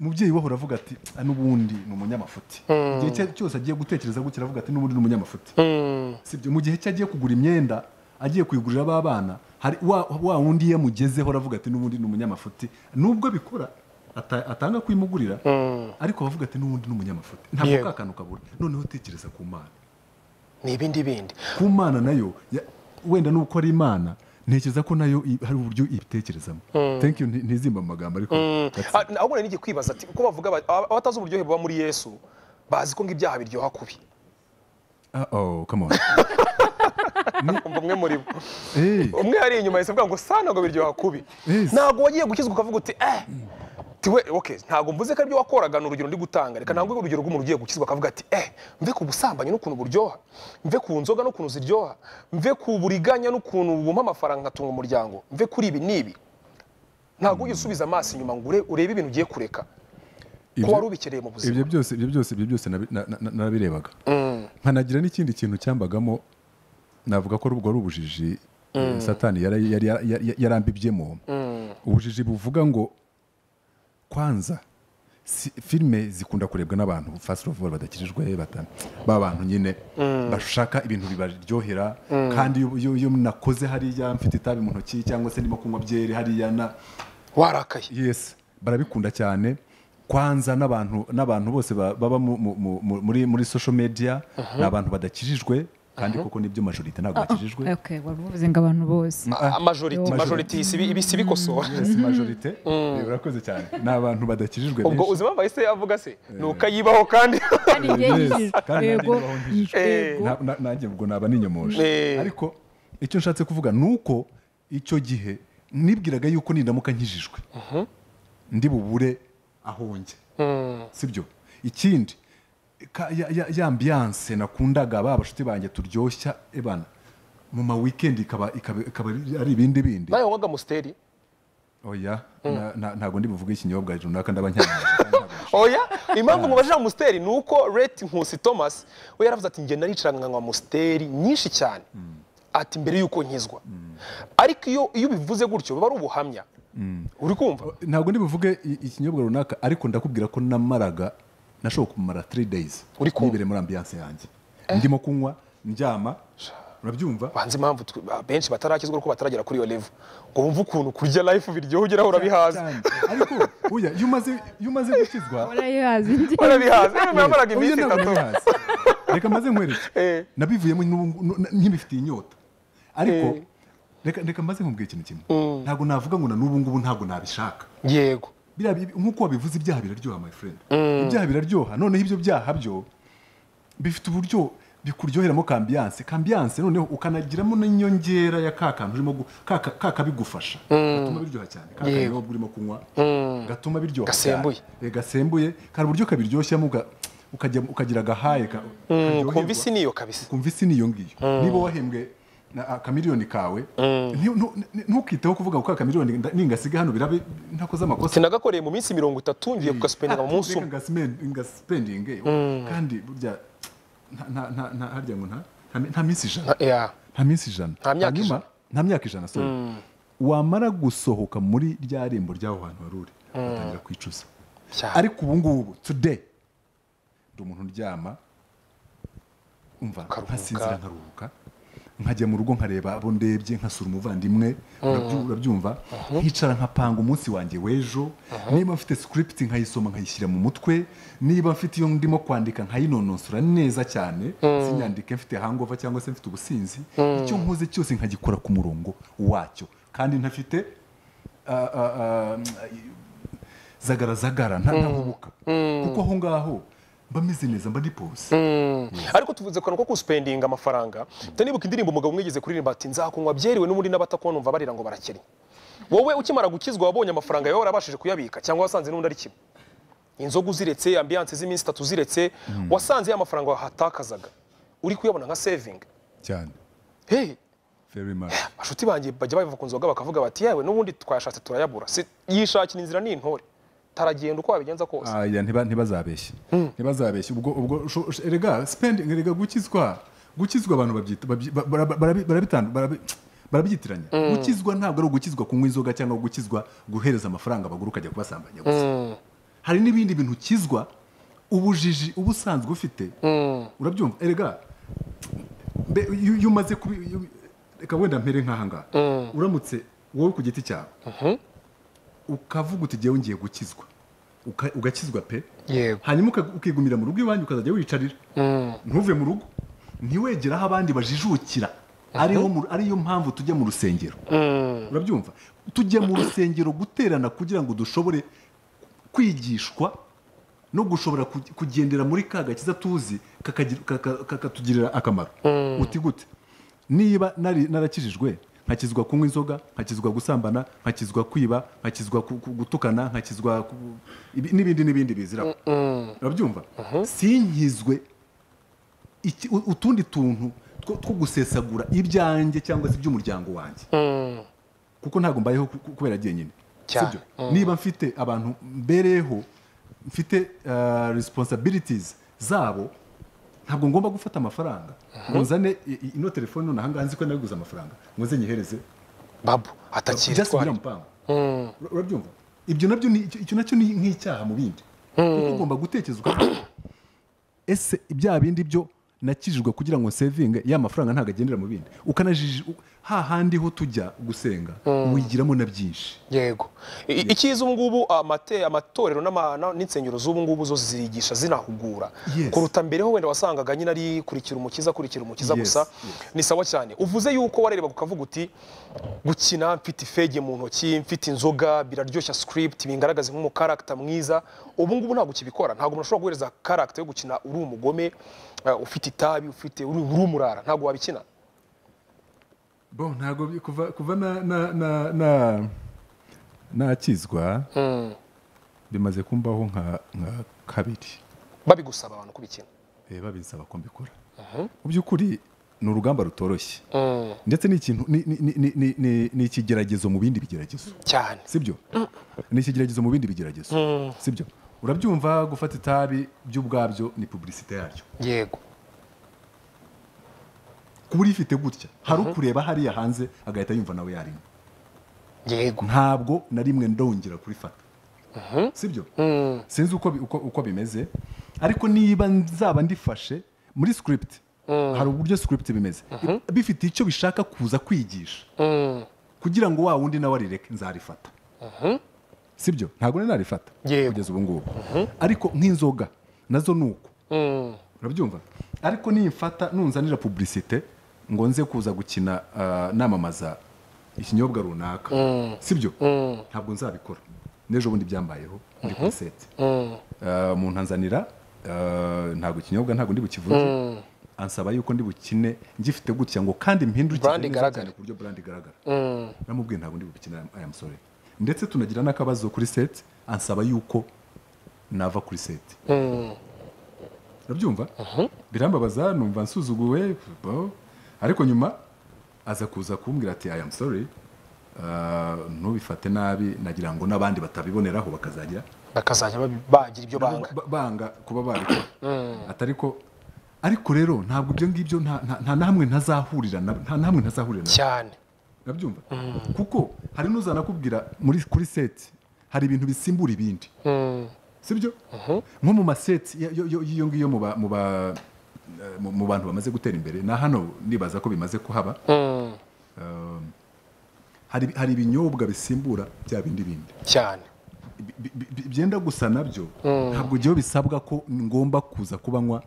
umubyeyi we ahora avuga ati "Ah, n'ubundi ni umunyamafuti igihe cye- cyose agiye gutekereza gutya aravuga ati n'ubundi ni umunyamafuti sibyo mu gihe cye agiye kugura imyenda agiye kuyigurira ba bana hari wa, wa wundi yamugezeho aravuga ati n'ubundi ni umunyamafuti nubwo abikora ata- atanga kuyimugurira ariko abavuga ati n'ubundi ni umunyamafuti ntabwo Yego. ka kantu kabura noneho tekereza ku mana ni ibindi bindi ku mana nayo ya- wenda nuko ari imana ntekereza ko nayo i- hari uburyo ibitekerezamo thank you nti- ntizimba mu magambo ariko that's- Ah, ahubwo nari ngiye kwibaza ati ko bavuga ba- aba- abatazi uburyohe buba muri yesu bazi ko ngo ibyaha biryoha kubi ah oh come on umva umwe muri bo Eh, umwe yari inyuma yahise avuga ngo sa ntabwo biryoha kubi Yes. ntabwo wagiye gukizwa ukavuga uti eh tiwe okay ntabwo mvuze ko aribyo wakoraga ni urugero ndi gutanga reka ntabwo urugero rw'umuntu ugiye gukizwa akavuga ati eh mve ku busambanyi n'ukuntu buryoha mve ku nzoga n'ukuntu ziryoha mve ku buriganya n'ukuntu bumpa amafaranga nkatunga umuryango mve kuri ibi n'ibi ntabwo ujye usubiza amaso inyuma ngo ure- urebe ibintu ugiye kureka ko ibyo- wari ubikeneye mu buzima ibyo byose ibyo byose ibyo byose nabi- na- na- narabirebaga nkanagira n'ikindi kintu cyambagamo navuga ko ubwo ari ubujiji satani yara- yari- yara- yara- yarambibyemo ubujiji buvuga ngo kwanza si- filime zikunda kurebwa n'abantu fast of all badakijijwe bata- ba bantu nyine bashaka ibintu bibaryohera kandi iyo- iyo iyo nakoze hariya mfite itabi mu ntoki cyangwa se ndimo kunywa byeri hariya na warakaye yes barabikunda cyane kwanza n'abantu n'abantu bose ba- baba mu- mu- mu- mu- muri muri social media ni abantu badakijijwe kandi koko nibyo majorite ntabwo bakijijwe okay wari uvuze ngo abantu bose Ah, amajoriti majority. majoriti si ibi- ibi si bikosora yes majorite Eh, urakoze cyane ni abantu badakijijwe ubwo benshi. uzima bahise avuga se ni ukayibaho kandi kandi njye Yes, nyijijwe. kandi nanjye yego nibaho njijijwe. yego Na- na- nanjye ubwo naba ninyomoje Eh. ariko icyo nshatse kuvuga ni uko icyo gihe nibwiraga yuko nindamuka nkijijwe ndi bubure aho njya sibyo ikindi ka- ya- ya- ya ambiyanse nakundaga ba bashuti banjye turyoshya ebana mu ma weekend ikaba ikaba- ikaba ari ibindi bindi nawe waga musiteri oya na- na- ntabwo ndi buvuge ikinyobwa runaka ndaba ncyamamaje oya impamvu mubajije amusiteri ni uko reti nkusi thomas we yaravuze ati njye naricaraga nkanywa amusiteri nyinshi cyane ati mbere y'uko nkizwa ariko iyo iyo ubivuze gutyo biba ari ubuhamya uri kumva ntabwo ndi buvuge i- ikinyobwa runaka ariko ndakubwira ko namaraga nashobora kumara 3 days Uri kumva? nibereye muri ambiance yanjye ndimo kunywa ndyama urabyumva banze impamvu twe- ba- benshi batarakizwa kuko bataragera kuri iyo level ngo bumve ukuntu kurya life biryoha ugeraho urabihaza Cyane. ariko uya iyo umaze iyo umaze gukizwa warayihazi njye urabihaza niba yamaraga iminsi Oya, ntabwo itatu nabihaze. reka maze nkwereke Eh. nabivuyemo n'ubu- nu- na- nkibifitiye inyota ariko reka reka maze nkubwire ikintu kimwe ntabwo navuga ngo na n'ubu ngubu ntabwo nabishaka yego biriya bi- nk'uko wabivuze ibyaha biraryoha my friend ibyaha biraryoha noneho ibyo byaha byo bifite uburyo bikuryoheramo kambiyanse kambiyanse noneho ukanagiramo n'inyongera ya ka kantu urimo gu- ka- ka- ka kabigufasha gatuma biryoha cyane ka kanyobwa urimo kunywa gatuma biryoha Gasembuye. cyane. Eh, gasembuye kari uburyo kabiryoshamo uga- ukajya- ukagira agahaye ka- karyoherwa kumva isi niyo kabisa kumva isi niyo ngiyo niba wahembwe na akamiliyoni kawe nti- ntu- ntu- ntukiteho kuvuga ngo ka kamiliyoni nda- ningasiga hano birabe ntakoze amakosa sinagakoreye mu minsi mirongo itatu ngiye kugasipendinga mu munsi umwe reka ngasmen- ngasipendinge kandi burya nta- nta- nta- nta- harya ngo nta- nta mi- nta minsi ijana Ah, yeah. nta minsi ijana Nta myaka Hanyuma- ijana. nta myaka ijana sorry wamara gusohoka muri rya rembo ry'aho hantu wari uri ugatangira kwicuza Cyane. ariko ubu ngubu today ndi umuntu uryama umva Ukaruhuka. nkasinzira nkaruhuka nkajya mu rugo nkareba abo ndebye nkasura umuvandimwe urabyu- urabyumva nkicara nkapanga umunsi wanjye w'ejo niba mfite script nkayisoma nkayishyira mu mutwe niba mfite iyo ndimo kwandika nkayinononsora neza cyane sinyandike mfite hangover cyangwa se mfite ubusinzi icyo nkoze cyose nkagikora ku murongo wacyo kandi ntafite ah, ah, ah, zagaragara ntahubuka kuko aho ngaho mba meze neza mba ndipose ariko tuvuze akantu ko gusipendinga amafaranga ndanibuka indirimbo umugabo umwe yigeze kuririmba ati nzakunywa byeriwe n'ubundi n'abatakubona numva barira ngo barakennye wowe ukimara gukizwa wabonye amafaranga yawe warabashije kuyabika cyangwa wasanze n'undi ari kimwe inzoga uziretse ambiyanse z'iminsi itatu uziretse wasanze ya mafaranga wahatakazaga uri kuyabona nka sevingi cyane hey very much bashuti banjye bajya bava ku nzoga bakavuga bati yewe n'ubundi twayashatse turayabura Si- yishakira inzira n'intore taragenda uko wabigenza kose aya ntiba- ntibazabeshye ntibazabeshye ubwo ubwo sho- sho- erega spending erega gukizwa gukizwa abantu babyita babyi- ba- bara- barabi- barabitandu- barabi- barabyitiranya gukizwa ntabwo ari ugukizwa kunywa inzoga cyangwa gukizwa guhereza amafaranga abagore ukajya kubasambanya gusa hari n'ibindi bintu ukizwa ubujiji uba usanzwe ufite urabyumva erega mbe- iyo iyo umaze kubi iyo- reka wenda mpere nk'ahangaha uramutse wowe ku giti cyawe ukavuga uti ngewe ngiye gukizwa uka- ugakizwa pe yego hanyuma uka- ukigumira mu rugo iwanyu ukazajya wicarira ntuve mu rugo ntiwegere aho abandi bajijukira ariho mu- ariyo mpamvu tujya mu rusengero urabyumva tujya mu rusengero guterana kugira ngo dushobore kwigishwa no gushobora ku- kugendera muri ka gakiza tuzi kakagira- kaka- kakatugirira akamaro uti gute niba nari- narakijijwe nkakizwa kunywa inzoga nkakizwa gusambana nkakizwa kwiba nkakizwa ku- ku- gutukana nkakizwa ku- ibi- n'ibindi n'ibindi biziraho urabyumva sinkizwe iki- u- utundi tuntu two two gusesagura ibyanjye cyangwa se iby'umuryango wanjye kuko ntabwo mbayeho ku- ku- kubera jyenyine Cyane. sibyo niba mfite abantu mbereyeho mfite ah, responsibilities zabo ntabwo ngomba gufata amafaranga ngo nzane i- i- ino telefone none ahangaha nzi ko naguze amafaranga ngo nze nyihereze babu just atakiritwara biriya mupango Ura- urabyumva ibyo nabyo ni- icyo icyo nacyo ni nk'icyaha mu bindi kuko ugomba gutekereza ukavuga, ese ibya bindi byo nakijijwe kugira ngo sevinge ya mafaranga ntabwo agendera mu bindi ukanajiji u- hahandi ho tujya gusenga wigiramo na byinshi yego I- icyiza ubu ngubu amate- amatorero n'ama- na- n'insengero z'ubu ngubu zo zirigisha zinahugura Yes. kuruta mbere ho wenda wasangaga nyine ari kurikira umukiza kurikira umukiza Yes, gusa yes. ni sawa cyane uvuze yuko warerebaga ukavuga uti gukina mfite ifege mu ntoki mfite inzoga biraryoshya script bingaragaza nk'umukarakita mwiza ubu ngubu ntabwo ukibikora ntabwo umuntu ashobora guhereza karakita yo gukina uri umugome eh, ufite itabi ufite uri uri umurara ntabwo wabikina bo ntabwo bi- kuva kuva na na na na- nakizwa bimaze kumbaho nka nka kabiri babigusaba abantu kubikina Eh, babisaba ko mbikora mu by'ukuri ni urugamba rutoroshye ndetse ni ikintu ni- ni- ni- ni- ni- ni- ni ikigeragezo mu bindi bigeragezo cyane sibyo ni ikigeragezo mu bindi bigeragezo sibyo urabyumva gufata itabi by'ubwabyo ni publicite yaryo yego kuba urifite gutya hari ukureba hariya hanze agahita yumva nawe yarimo yego ntabwo na rimwe ndongera kurifata sibyo sinzi uko bi- uko uko bimeze ariko niba nzaba ndifashe muri script hari uburyo script bimeze bifite icyo bishaka kuza kwigisha kugira ngo wa wundi nawe arireke nzarifata sibyo ntabwo nari narifata Yego. kugeza ubu ngubu ariko nk'inzoga nazo ni uko urabyumva ariko nimfata nunzanira publicite ngo nze kuza gukina ah, namamaza ikinyobwa runaka sibyo ntabwo nzabikora n'ejo bundi byambayeho ndi kuri seti Ah, umuntu anzanira ah, ntabwo ikinyobwa ntabwo ndi bukivuge ansaba yuko ndi bukine ngifite gutya ngo kandi mpindure Brand igaragare. ku buryo brand igaragara namubwiye ntabwo ndi bukine aya musore ndetse tunagira n'akabazo kuri seti ansaba yuko nava kuri seti urabyumva birambabaza numva nsuzuguwe bo. ariko nyuma aza kuza kumbwira ati i am sorry ah, ntubifate nabi nagira ngo n'abandi batabiboneraho bakazajya bakazajya babi- bagira ibyo banga ba- banga kuba babikora atari ko ariko rero ntabwo ibyo ngibyo nta nta- nta na hamwe ntazahurira na- nta na hamwe ntazahurira na cyane urabyumva kuko hari n'uzanakubwira muri kuri seti hari ibintu bisimbura ibindi sibyo nko mu maseti ya- yo- yo- y'iyo ngiyo mu ba- mu ba- eh, mu- mu bantu bamaze gutera imbere na hano ndibaza ko bimaze kuhaba Um, hari hari ibinyobwa bisimbura bya bindi bindi cyane bi- bi- bi- byenda gusa nabyo ntabwo igihe bisabwa ko ngomba kuza kubanywa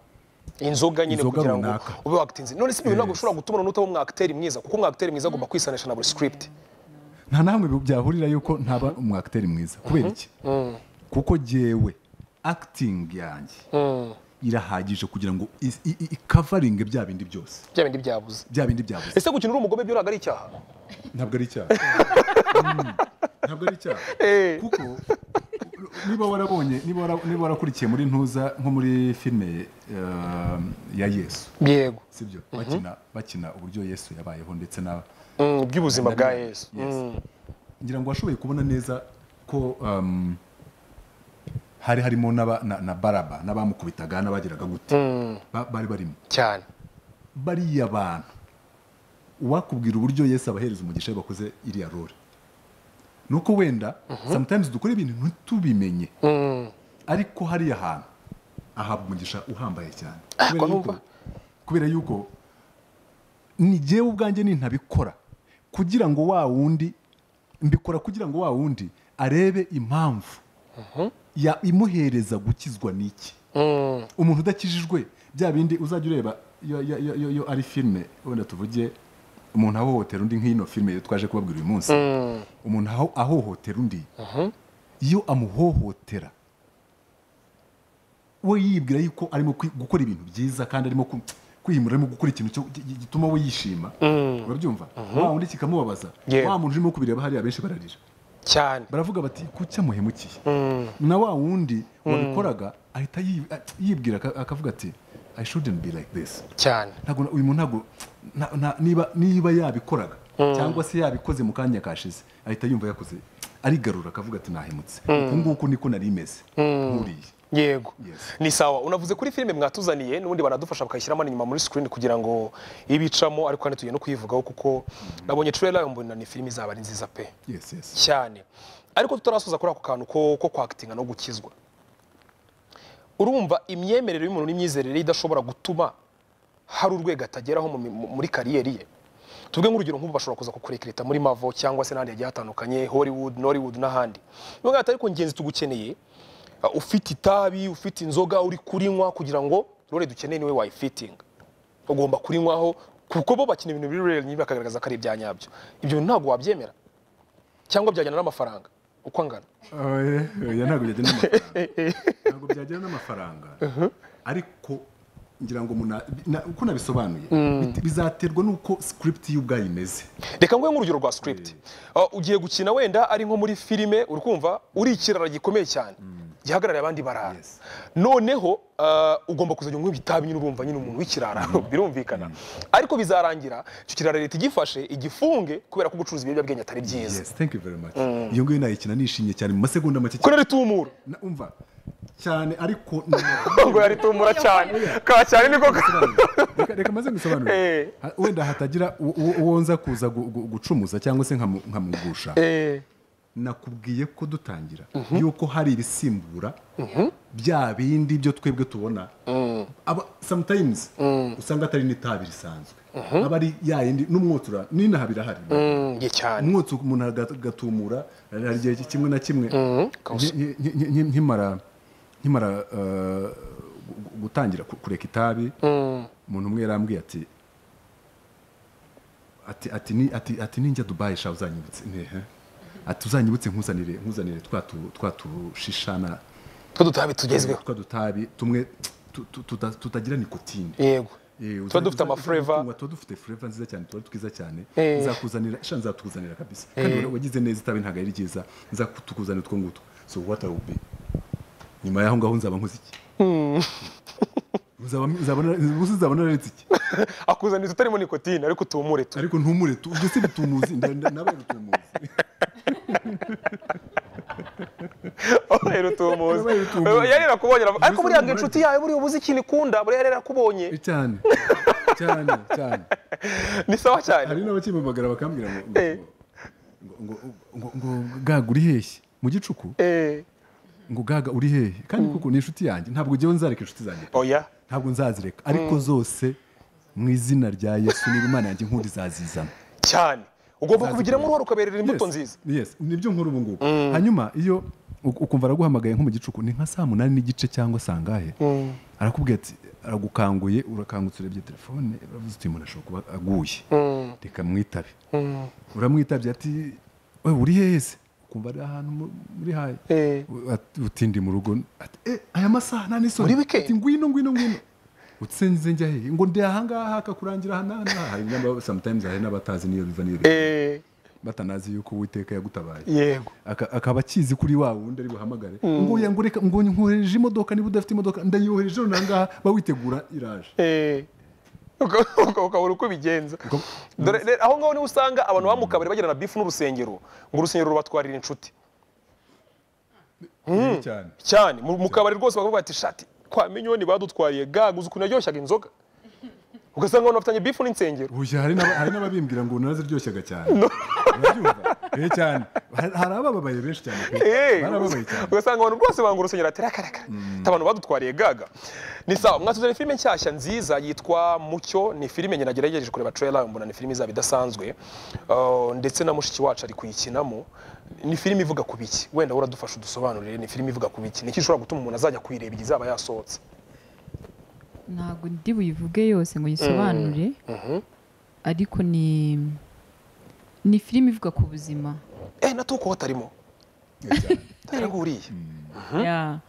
inzoga nyine Inzoga kugira ngo runaka. ube wakitinze none si ibyo ntabwo Yes. ushobora gutuma umuntu utaba umwakiteri mwiza kuko umwakiteri mwiza agomba kwisanisha na buri script nta na hamwe byahurira yuko ntaba umwakiteri mwiza kubera iki kuko jyewe acting yanjye irahagije kugira ngo is- i- i- ikavaringe bya bindi byose bya bindi byabuze bya bindi byabuze ese gukina uri umugome byo ntabwo ari icyaha ntabwo ari icyaha Mm, ntabwo ari icyaha Eh. kuko niba warabonye niba wara- niba warakurikiye muri ntuza nko muri filime eh, ya yesu yego sibyo bakina bakina uburyo yesu yabayeho ndetse na Mm, iby'ubuzima bwa yesu Yes. Mm, ngira ngo washoboye kubona neza ko um, hari harimo n'aba- na, na baraba n'abamukubitaga n'abagiraga gute Ba- bari barimo cyane bariya bantu uwakubwira uburyo yesu abahereza umugisha iyo bakoze iriya role ni uko wenda sometimes dukora ibintu ntitubimenye ariko hariya hantu ahabwa umugisha uhambaye cyane kubera numva. yuko, kubera yuko ni jyewe ubwanjye nintabikora kugira ngo wa wundi mbikora kugira ngo wa wundi arebe impamvu ya imuhereza gukizwa n'iki umuntu udakijijwe bya bindi uzajya ureba iyo- iyo- iyo iyo- iyo ari filime wenda tuvuge umuntu ahohotera undi nk'ino filime yo twaje kubabwira uyu munsi umuntu aho- ahohotera undi iyo amuhohotera we yibwira yuko arimo kwi- gukora ibintu byiza kandi arimo ku- kwiyimura arimo gukora ikintu cyo- gi- gituma we yishima urabyumva wa wundi kikamubabaza Yeah. wa muntu urimo kubireba hariya benshi bararira cyane baravuga bati kuki amuhemukiye na wa wundi wabikoraga ahita yi- a- yibwira aka- akavuga ati i shouldn't be like this cyane ntabwo na- uyu muntu ntabwo nta- nta- niba niba yabikoraga cyangwa se yabikoze mu kanya kashize ahita yumva yakoze arigarura akavuga ati nahemutse uku nguku niko nari meze nkuriye yego Yes. ni sawa unavuze kuri filime mwatuzaniye n'ubundi baradufasha bakayishyiramo n'inyuma muri screen kugira ngo ibicamo ariko kandi tugiye no kuyivugaho kuko nabonye trailer mbona ni filime izaba ari nziza pe yes yes cyane ariko tutarasoza kuri ako kantu ko ko kwakitinga no gukizwa urumva imyemerere y'umuntu n'imyizerere ye idashobora gutuma hari urwego atageraho mu mi- mu- muri kariyeri ye tuvuge nk'urugero nk'ubu bashobora kuza kukurekereta muri mavo cyangwa se n'ahandi hagiye hatandukanye hollywood nollywood n'ahandi niyo mpamvu ariko ingenzi tugukeneye uh, ufite itabi ufite inzoga uri kurinywa kugira ngo rore dukeneye niwe wayifitinga ugomba kurinywaho kuko bo bakina ibintu biri real bakagaragaza ko ari ibya nyabyo ibyo bintu ntabwo wabyemera cyangwa byajyana n'amafaranga uko angana Oya, oya, ntabwo byajyana n'amafaranga ntabwo byajyana n'amafaranga ariko ngira ngo muna- na- uko nabisobanuye bit- bizaterwa n'uko script ye ubwayo imeze reka nguhe nk'urugero rwa script Uh, ugiye gukina wenda ari nko muri filime uri kumva uri ikirara gikomeye cyane gihagarariye abandi barara Yes. noneho uh, ugomba kuzajya unywa ibitabi nyine urumva nyine umuntu w'ikirara birumvikana ariko bizarangira icyo kirara leta igifashe igifunge kubera ko gucuruza ibiyobyabwenge atari byiza yes thank you very much iyo ngiyo nayikina nishimye cyane mu masegonda make ko ritumura Na- umva cyane ariko ni- ngo yaritumura cyane ka cyane niko ka- reka reka maze Eh. musobanurire Ha- wenda hatagira uwo- uwo uwo nza kuza gu- gu- gucumuza cyangwa se nkamu- nkamugusha Eh, nakubwiye ko dutangira yuko hari ibisimbura bya bindi byo twebwe tubona Aba- sometimes usanga atari n'itabi risanzwe aba ari ya yindi n'umwotsi ura- n'inaha birahari mm, ye cyane umwotsi umuntu aga- agatumura hari igihe kimwe na kimwe kawusa. nki- nki- nki- nki- nkimara nkimara eh, gu- gu- gutangira ku- kureka itabi umuntu umwe yarambwiye ati ati ati ni ati ati ninjya Dubai sha uzanyibutse ntehe ati uzanyibutse nkuzanire nkuzanire twa tu- twa tushishana two dutabi tugezweho twa dutabi tumwe tu- tu- tuta- tutagira nikotine yego Eh, tuba uzajya- dufite uzajya amafureva kunywa, tuba dufite fureva nziza cyane tuba ari twiza cyane Eh. nzakuzanira sha nzakuzanira kabisa kandi ura- wagize neza itabi ntabwo ari ryiza nzakuzanira utwo ngutwo so what I will be nyuma y'aho ngaho nzaba nkoze iki Nzaba- nzaba nara- ubusa nzaba nararetse iki akuzaniza utarimo nikotine ariko utumure tu ariko ntumure tu- ubwo si bitumuzi nda- nda- nabaye rutumuzi Wabaye rutumuzi Wabaye rutumuzi. yari yakubonye aravuga, Mbese ariko buriya ngo numva inshuti yawe buriya ubuze ikintu ikunda buriya yari yakubonye Eh, cyane cyane cyane ni sawa cyane hari n'abakimubagara bakambwira ngo ngo- ngo- ngo ngo- ngo gaga uri heshye mu gicuku Eh, ngo gaga uri hehe kandi kuko ni inshuti yanjye ntabwo ngewe nzareka inshuti zanjye oya ntabwo nzazireka ariko zose mu izina rya yesu niba imana yanjye nkunda izazizana cyane ugomba kubigiramo uruhare ukaberera imbuto Yes, nziza yes nibyo nkuru ubu ngubu hanyuma iyo u- ukumva araguhamagaye nko mu gicuku ni nka saa munani n'igice cyangwa sangahe arakubwira ati aragukanguye urakangutse urebye telefone uravuze uti umuntu ashobora kuba aguye reka mwitabe uramwitabye ati wewe uri hehe se ukumva ari ahantu mu- muri haye Eh. U- at- utindi mu rugo ati eh aya masaha nta n'isoni Muri weekend? Ati, ngwino ngwino ngwino utsenze njya hehe ngo ndi ahangaha hakakurangira aha n'aha n'aha hari n'aba- sometimes hari n'abatazi niyo biva niyo bijya. Eh, batanazi yuko uwiteka yagutabaye yego Aka- akaba akizi kuri wa wundi ari buhamagare ngo oya, ngo reka ngo nkohereje imodoka niba udafite imodoka ndayohereje noneho ahangaha bawitegura iraje Eh, uka- uka- ukabura uko ubigenza Dore- dore aho ngaho niho usanga abantu baba mu kabari bagirana bifu n'urusengero ngo urusengero rubatwarira inshuti Yego cyane cyane mu mu kabari rwose bakavuga ati shati kwa minyoni badutwariye gaga uzi ukuntu yaryoshyaga inzoga ugasanga abantu bafitanye bifu n'insengero Bushya hari n'aba- hari n'ababimbwira ngo naraziryoshyaga cyane urabyumva Eh, cyane Hari- hari abababaye benshi cyane pe. Eh, barababaye cyane ugasanga abantu bose banga urusengero ati rakarakara abantu badutwariye gaga ni sawa mwatuzanira filime nshyashya nziza yitwa mucyo ni filime nyina nagerageje kureba trailer mbona ni filime izaba idasanzwe Uh, ndetse na mushiki wacu ari kuyikinamo ni filime ivuga ku biki wenda uradufasha udusobanurire ni filime ivuga ku biki niki ishobora gutuma umuntu azajya kuyireba igihe izaba yasohotse ntabwo ndi buyivuge yose ngo yisobanure ariko ni ni filime ivuga ku buzima eh natuko hatarimo Eh, cyane. ntarenguriye Ya.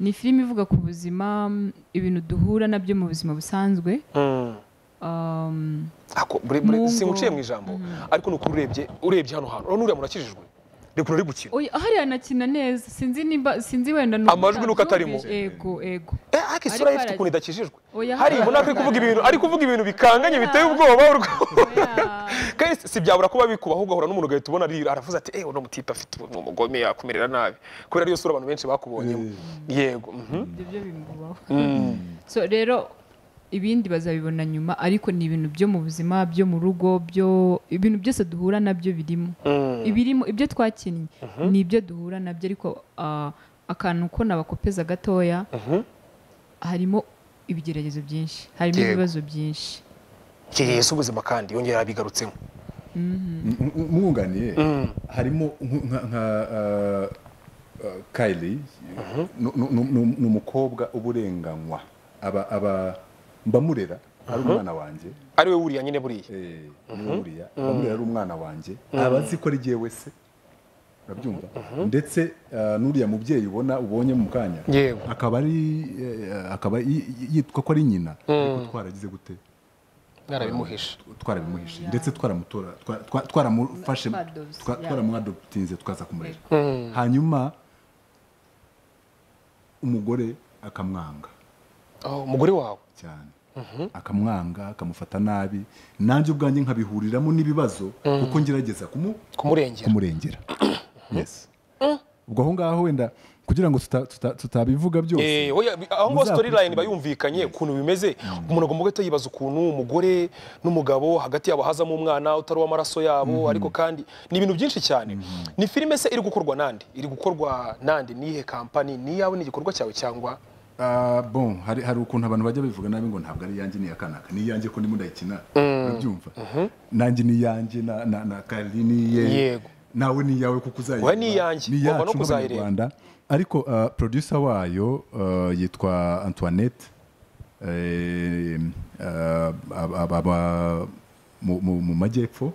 ni filime ivuga ku buzima mm, ibintu duhura nabyo mu buzima busanzwe Um, Ako, bure- bure- Mu ngo. simuciye mu ijambo ariko ni ukuri urebye urebye hano hantu urabona uriya murakijijwe reka uri gukina oya, hariya anakina neza sinzi nimba sinzi wenda ni Amajwi nuko atarimo. yego yego Eh, ariko isura ye ifite Ariko arag- ukuntu idakijijwe Oya, hariya ubona ko ari kuvuga ibintu ari kuvuga ibintu bikanganye biteye ubwoba urwo- Oya. kandi si- si byabura kuba bikubaho ugahura n'umuntu ugahita ubona arira aravuze ati ewe uno mutipe afite ubu- umugome yakumerera nabi kubera ariyo sura abantu benshi bakubonyemo yego mhm. ibyo byo bimubaho Mm. so rero ibindi bazabibona nyuma ariko ni ibintu byo mu buzima byo mu rugo byo ibintu byose duhura nabyo birimo Mm. ibirimo ibyo twakinnye ni ibyo duhura nabyo ariko ah, akantu ko nabakopeza gatoya harimo ibigeragezo byinshi harimo Yego. ibibazo byinshi kireye si ubuzima kandi yongera yabigarutsemo M- m- umwunganiye harimo nk- nka- nka uh, uh, Kylie nu- nu- nu- nu- ni umukobwa uburenganywa aba aba mbamurera ari umwana wanjye ari we wuriya nyine buriya eh, niwe buriya mbamurera ari umwana wanjye aba azi ko ari jyewe se urabyumva ndetse uh, n'uriya mubyeyi ubona ubonye mu kanya Yewe. akaba ari eh, akaba y- y- yitwa ko ari nyina ariko twaragize gute mwarabimuhisha twarabimuhishe ndetse twaramutora twa- twa- twaramufashe Twadopsi, twa- yeah. twaramwadoputinze tukaza kumurera hanyuma umugore akamwanga Oh, umugore wawe cyane akamwanga akamufata nabi nanjye ubwanjye nkabihuriramo n'ibibazo kuko ngerageza kumu- kumurengera kumurengera yes ubwo aho ngaho wenda kugira ngo tuta- tuta- tutabivuga byose Eh, oya, bi- aho ngo Muzakurikire. storyline iba yumvikanye ukuntu bimeze umuntu agomba guhita yibaza ukuntu umugore n'umugabo hagati yabo hazamo umwana utari uw'amaraso yabo ariko kandi ni ibintu byinshi cyane ni filime se iri gukorwa nande iri gukorwa nande niyihe kampani ni yawe ni igikorwa cyawe cyangwa Ah, bon hari hari ukuntu abantu bajya bivuga nabi ngo ntabwo ari iyanjye ni akanaka ni iyanjye ko ndimo ndayikina urabyumva nanjye ni iyanjye na na na Kali ni iye Yego. nawe ni iyawe kuko uzayiba Oya, ni iyanjye. ni Ugomba no iyacu kuzayireba. nk'abanyarwanda ariko ah, producer wayo ah, yitwa Antoinette eh, ah, aba- aba mu- mu mu majyepfo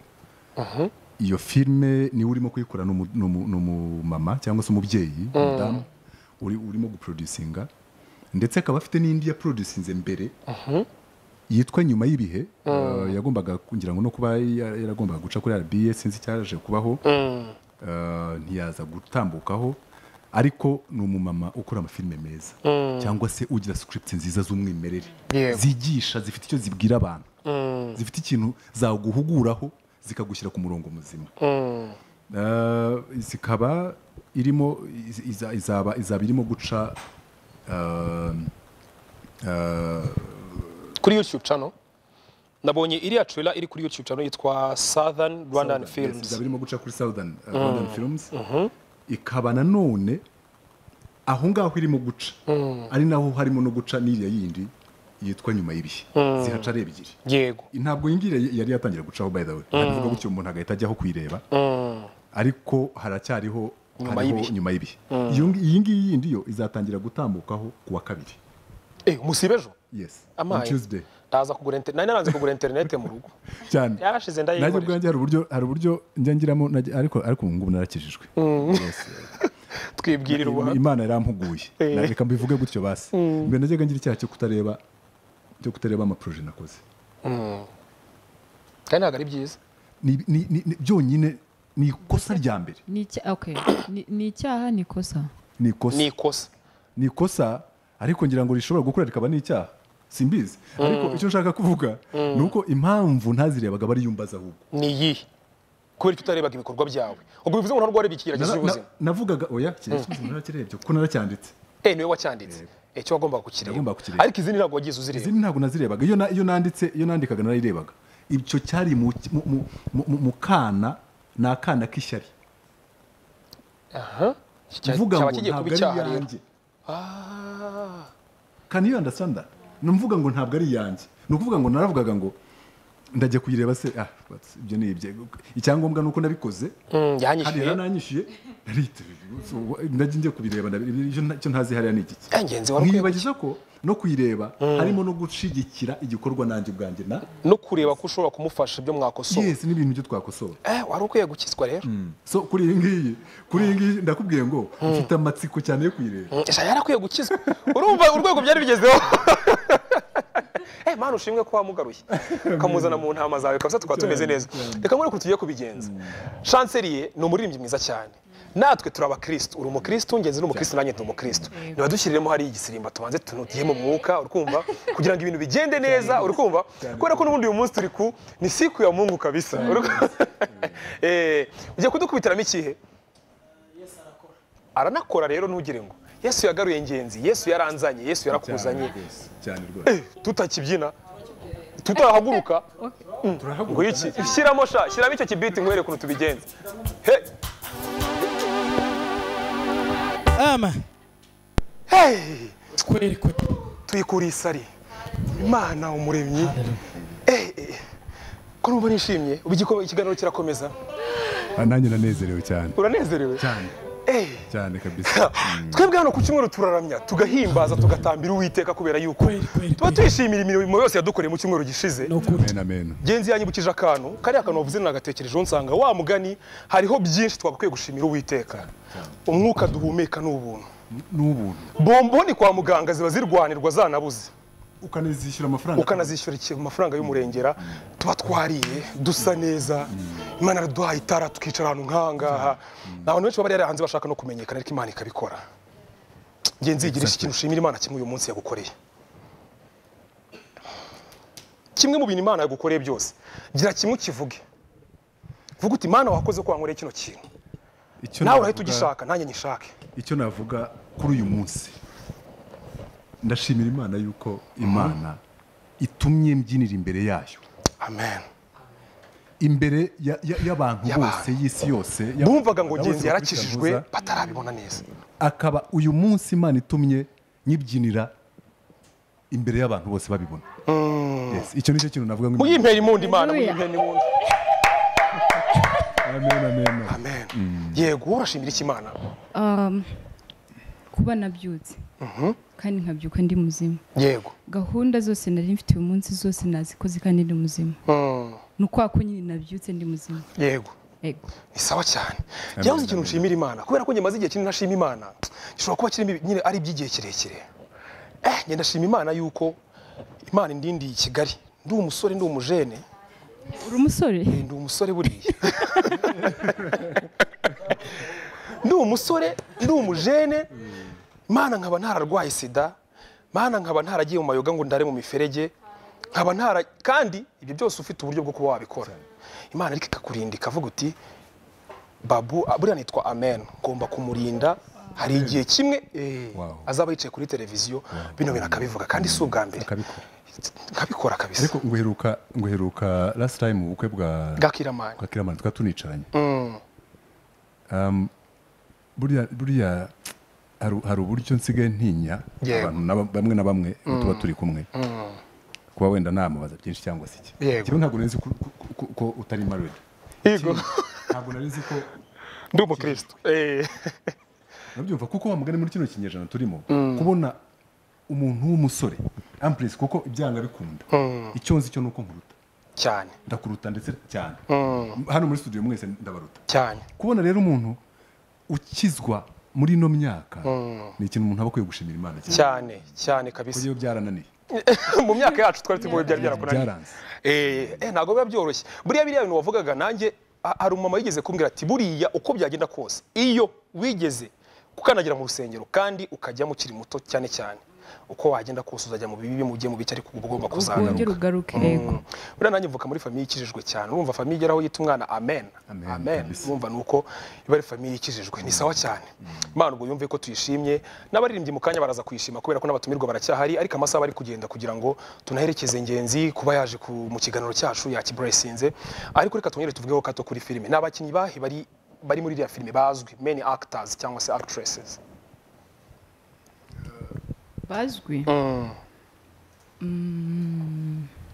iyo filime niwe urimo kuyikora n'umu- n'umu- n'umumama cyangwa se umubyeyi umudamu uri- urimo guproducinga ndetse akaba afite n'indi yaproducinze mbere yitwa nyuma y'ibihe eh, yagombaga kugira ngo no kuba ya- yaragombaga guca kuri RBA sinzi icyaje kubaho eh, ntiyaza gutambukaho ariko ni umumama ukora amafilime meza cyangwa se ugira script nziza z'umwimerere Yego. zigisha zifite icyo zibwira abantu zifite ikintu zaguhuguraho zikagushyira ku murongo muzima Eh, zikaba irimo iz- iza- izaba izaba irimo guca eh, eh, kuri youtube channel nabonye iriya trailer iri kuri youtube channel yitwa southern Southern, rwandan yes, films izaba irimo guca kuri southern eh, Rwandan films ikaba nanone aho ngaho irimo guca ari naho harimo no guca n'iriya yindi yitwa nyuma y'ibihe zihaca ari ebyiri yego ntabwo iyi ngiyi yari yatangira gucaho by the way ntabwo gutyo umuntu agahita ajyaho kuyireba ariko haracyariho Nyuma hariho y'ibihe. nyuma y'ibihe Iyo ngi- iyi ngiyi yindi yo izatangira gutambukaho kuwa kabiri eh musibe ejo yes on amaye tuesday ndaza kugura internet nari naranze kugura internet mu rugo cyane yarashize nanjye ndayigura ubwanjye hari uburyo hari uburyo njya ngiramo najya- ariko ariko ubu ngubu narakijijwe Yes. twibwirira ubuhamya imana yarampuguye Na- reka mbivuge gutyo basi mbere najyaga ngira icyaha cyo kutareba cyo kutareba amaproje nakoze kandi ntabwo ari byiza Ni- ni- ni- ni- byonyine ni ikosa rya mbere ni icya- okay. Ni- ni icyaha ni ikosa ni ikosa ni ikosa ni ikosa ariko ngira ngo rishobora gukora rikaba n'icyaha simbizi ariko icyo nshaka kuvuga ni uko impamvu ntazirebaga bariyumbaza ahubwo ni iyihe kubera icyo utarebaga ibikorwa byawe ubwo bivuze ngo ntabwo wareba ikigeragezo Na- na- cy'ubuzima navugaga oya narakirebye kuko naracyanditse eh niwe wacyanditse icyo wagombaga kukireba Wagombaga kukireba. ariko izindi ntabwo wagiye uzireba izindi ntabwo nazirebaga iyo na- iyo nanditse iyo nandikaga narayirebaga icyo cyari mu mu- mu- mu- mu- mu kana ni akana k'ishyari Cya- uvuga cyaba ngo kigiye ntabwo kuba ari icyaha rero iyanjye Ah. can you understand that ni ukuvuga ngo ntabwo ari iyanjye ni ukuvuga ngo naravugaga ngo ndajya kuyireba se ah but ibyo ni ibye icyangombwa ni uko nabikoze Mm, hano yanyishyuye yaranyishyuye ndajya njya kubireba icyo ntazi hariya ni igiki yangenzi wari ukwiye mwibagiza ko no kuyireba harimo no gushyigikira igikorwa nanjye ubwanjye na no kureba ko ushobora kumufasha ibyo mwakosora yesi n'ibintu byo twakosora eh wari ukwiye gukizwa rero so kuri iyi ngiyi kuri iyi ngiyi ndakubwiye ngo mfite amatsiko cyane yo kuyireba Mm, sha yarakwiye gukizwa urumva urwego byari bigezeho Eh mana ushimwe ko wamugaruye ukamuzana mu ntama zawe kabisa tukaba tumeze neza reka nkore tugiye kubigenza chancelier ni umuririmbyi mwiza cyane natwe turi abakirisitu uri umukirisitu ngenzi ni umukirisitu nanjye ndi umukirisitu niba dushyiriremo hari igisirimba tubanze tunutiye mu mwuka urikumva kugira ngo ibintu bigende neza urikumva kubera ko n'ubundi uyu munsi turi ku ni siku ya mungu kabisa Urikumva? Eh, ugiye kudukubitiramo ikihe aranakora rero ntugire ngo yesu yagaruye ngenzi yesu yaranzanye yesu yarakuzanye rwose cyane Eh, tutakibyina tutahaguruka ngo iki shyiramo sha shyiramo icyo kibiti nkwereke ukuntu tubigenza he ama hey twereke tuyikuriye isari imana umuremyi eh eh ko numva nishimye ubu igiko- ikiganiro kirakomeza rwose nanjye nanezerewe cyane uranezerewe cyane eh cyane kabisa twebwe hano ku cyumweru turaramya tugahimbaza tugatambira uwiteka kubera yuko Kweli, kweli, tuba kweli. twishimira imirimo yose yadukoreye mu cyumweru gishize ni ukuri mena mena genzi yanyibukije akantu kariya kantu wavuze nagatekerejeho nsanga wa mugani hariho byinshi twagakwiye gushimira uwiteka umwuka duhumeka ni ubuntu n'ubuntu bomboni kwa muganga ziba zirwanirwa zanabuze ukanazishyura amafaranga ukanazishyura iki- amafaranga y'umurengera tuba twariye dusa neza imana iraduhaye itara tukicara ahantu nk'ahangaha abantu benshi baba bari hanze bashaka no kumenyekana ariko imana ikabikora ngenzi yigira iki kintu ushimira imana kimwe uyu munsi yagukoreye kimwe mu bintu imana yagukoreye byose gira kimwe ukivuge vuga uti imana wakoze ko wankoreye kino kintu icyo nawe urahita navuga- ugishaka nanjye nyishake icyo navuga kuri uyu munsi ndashimira imana yuko imana itumye mbyinira imbere yayo amen imbere ya- ya- y'abantu Y'abantu. bose y'isi yose y'abantu bumvaga ngo bose bakurikira ngenzi yarakijijwe Muhoza, batarabibona neza akaba uyu munsi imana itumye nyibyinira imbere y'abantu bose babibona Yes, icyo nicyo kintu navuga ngo muyimpera imundi imana Hallelujah. muyimpera imundi amen amen amen yego urashimira iki imana Um, kuba nabyutse kandi nkabyuka ndi muzima yego gahunda zose nari mfite uyu munsi zose nazikoze kandi ndi muzima Mm, ni ukwa ko nyine nabyutse ndi muzima yego yego ni sawa cyane yabuze ikintu nshimira imana kubera ko njye maze igihe kinini ntashima imana gishobora kuba kirimo ibi- nyine ari iby'igihe kirekire eh njye ndashima imana yuko imana indindiye i kigali ndi umusore ndi umujene uri umusore Eh, ndi umusore buriya ndi umusore ndi umujene mana nkaba ntararwaye sida mana nkaba ntaragiye mu mayoga ngo ndare mu miferege nkaba ntara kandi ibyo byose ufite uburyo bwo kuba wabikora imana ariko ikakurinda ikavuga uti babu ah, buriya nitwa amen ngomba kumurinda hari igihe kimwe eh, Wow. azaba yicaye kuri televiziyo bino bintu akabivuga kandi si ubwa mbere akabikora nkabikora kabisa ariko ngo uheruka ngo uheruka last time ubukwe bwa bwakiramani bwa kiramani tukaba tunicaranye Um, buriya buriya hari hari uburyo nsigaye ntinya Yewe. abantu na ba- bamwe na bamwe iyo tuba turi kumwe kuba wenda namubaza byinshi cyangwa se iki Yego. Njyewe ntabwo nari nzi ko- ko- ko- ko utari married yego ntabwo nari nzi ko ndi umukristo Eh. nabyumva kuko wa mugani muri kino kinyejana turimo kubona umuntu w'umusore ampuresi kuko ibyanga bikunda icyo nzi cyo ni uko nkuruta cyane ndakuruta ndetse cyane hano muri studio mwese ndabaruta cyane kubona rero umuntu ukizwa muri ino myaka ni ikintu umuntu aba akwiye gushimira imana cyane cyane cyane kabisa kuko byarananiye mu myaka yacu twari tumuye byari byarakoranye byaranze eh eh, ntabwo biba byoroshye buriya biriya bintu wavugaga nanjye ha- hari umumama wigeze kumbwira ati buriya uko byagenda kose iyo wigeze kukandagira mu rusengero kandi ukajyamo ukiri muto cyane cyane uko wagenda kose uzajya mu bibi mu gihe mu bice ariko uba ugomba wongere kuzagaruka ugaruke yego Mm. buriya nanjye mvuka muri famiye ikijijwe cyane urumva famiye igeraho yita umwana amen Amen, amen kabisa. urumva ni uko iba ari famiye ikijijwe ni sawa cyane imana ubwo yumve ko tuyishimye n'abaririmbyi mu kanya baraza kuyishima kubera ko n'abatumirwa baracyahari ariko amasaha bari kugenda kugira ngo tunaherekeze ngenzi kuba yaje ku- mu kiganiro cyacu yakiburayisinze ariko reka twongere tuvugeho gato kuri filime ni abakinnyi bahe bari bari muri iriya filime bazwi many actors cyangwa se actresses bazwi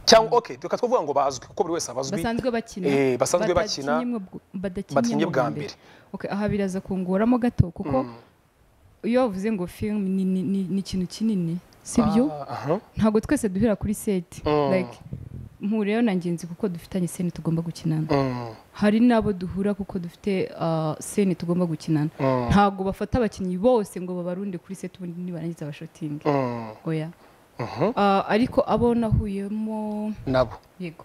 cyangwa oke reka twavuga ngo bazwi kuko buri wese abazwi basanzwe bakina Eh, basanzwe bakina, badakinnye mwe- badakinnye badakinnye bwa bwa mbere. mbere Ok, aha biraza kungoramo gato kuko iyo wavuze ngo film ni- ni ni- ni ikintu kinini sibyo Ah, aha. ntabwo twese duhera kuri seti Mm. like mpuriyeho na ngenzi kuko dufitanye seni tugomba gukinana Mm, hari n'abo duhura kuko dufite ah, seni tugomba gukinana Mm. ntabwo bafata abakinnyi bose ngo babarunde kuri seti ubundi nibarangiza abashotingi mm, oya mhm. Ah, ariko abo nahuyemo nabo yego